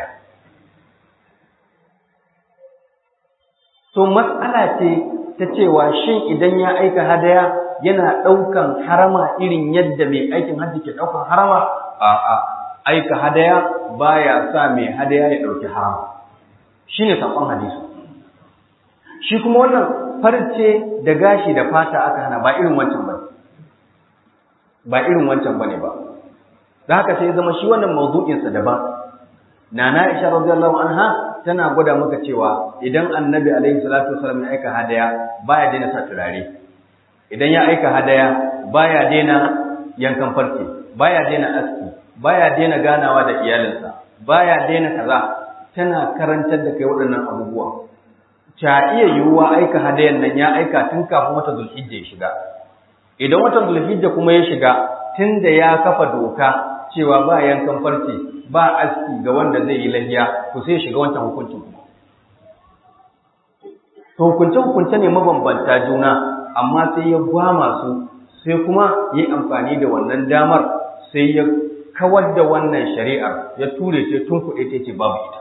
to mas'ala ce ta cewa shin idan ya aika hadaya yana ɗaukan harama irin yadda mai aikin hajji ke ɗaukan harama a'a aika hadaya baya sa mai hadaya ya ɗauki harama shine sakon hadisi shi kuma wannan farce da gashi da fata aka hana ba irin wancan ba ba irin wancan bane ba da haka sai zama shi wannan mawdu'in sa daban nana Aisha radiyallahu anha tana gwada maka cewa idan annabi alaihi salatu wasallam ya aika hadaya baya daina sa turare idan ya aika hadaya baya daina yankan farce baya daina aski baya daina ganawa da iyalinsa baya daina kaza tana karantar da kai waɗannan abubuwa ta iya yiwuwa aika hadayan nan ya aika tun kafin wata zulhijja ya shiga idan watan zulhijja kuma ya shiga tun da ya kafa doka cewa ba yankan farce ba aski ga wanda zai yi lahiya to sai ya shiga wancan hukuncin kuma to hukunce hukunce ne mabambanta juna amma sai ya gwama su sai kuma yi amfani da wannan damar sai ya kawar da wannan shari'ar ya ture ce tun kuɗe ta ce babu ita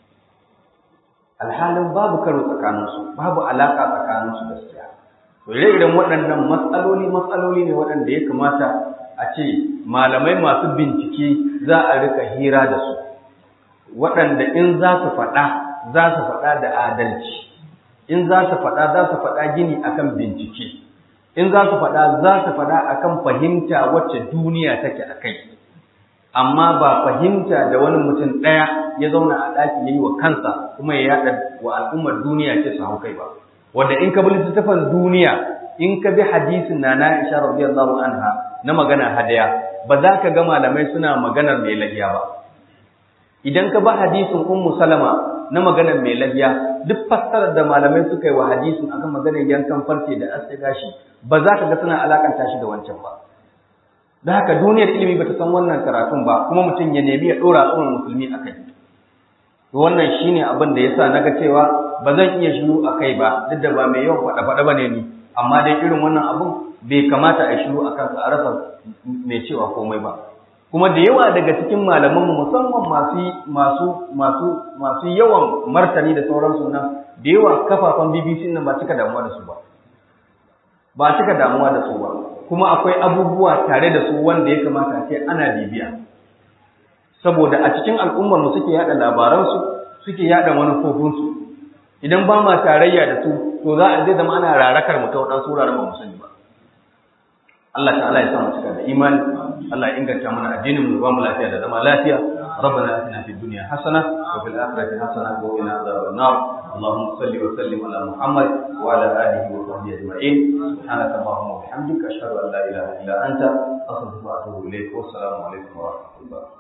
alhalin babu karo tsakaninsu babu alaƙa tsakaninsu gaskiya to ire-iren waɗannan matsaloli matsaloli ne waɗanda ya kamata a ce malamai masu bincike za a rika hira da su waɗanda in za su faɗa za su faɗa da adalci in za su faɗa za su faɗa gini akan bincike in za su faɗa za su faɗa akan fahimta wacce duniya take a kai amma ba fahimta da wani mutum ɗaya ya zauna a ɗaki ya yi wa kansa kuma ya yaɗa wa al'ummar duniya ce su hau kai ba wanda in ka bi littattafan duniya in ka bi hadisin na Aisha radiyallahu anha na magana hadaya ba za ka ga malamai suna maganar mai lahiya ba idan ka ba hadisin ummu salama na maganar mai lahiya duk fassarar da malamai suka yi wa hadisin akan maganar yankan farce da aske gashi ba za ka ga suna alakanta shi da wancan ba da haka duniyar ilimi bata san wannan karatun ba kuma mutum ya nemi ya dora tsohon musulmi a kai wannan shine abin da yasa naga cewa ba zan iya shiru a kai ba duk da ba mai yawan faɗa faɗa bane ni amma dai irin wannan abun bai kamata a shiru a kansa a rasa mai cewa komai ba kuma da yawa daga cikin malaman mu musamman masu masu masu masu yawan martani da sauransu nan da yawa kafafen BBC nan ba cika damuwa da su ba ba cika damuwa da su ba kuma akwai abubuwa tare da su wanda ya kamata a ce ana bibiya saboda a cikin al'ummar mu suke yada labaransu suke yada manufofinsu idan ba ma tarayya da su to za a zai zama ana rarakar mu ta waɗansu wuraren ba mu sani ba Allah ta'ala ya sa mu cika da imani Allah ya inganta mana addinin mu ba mu lafiya da zama lafiya ربنا اتنا في الدنيا حسنه وفي الاخره حسنه وقنا عذاب النار اللهم صل وسلم على محمد وعلى اله وصحبه اجمعين سبحانك اللهم وبحمدك اشهد ان لا اله الا انت استغفرك واتوب اليك والسلام عليكم ورحمه الله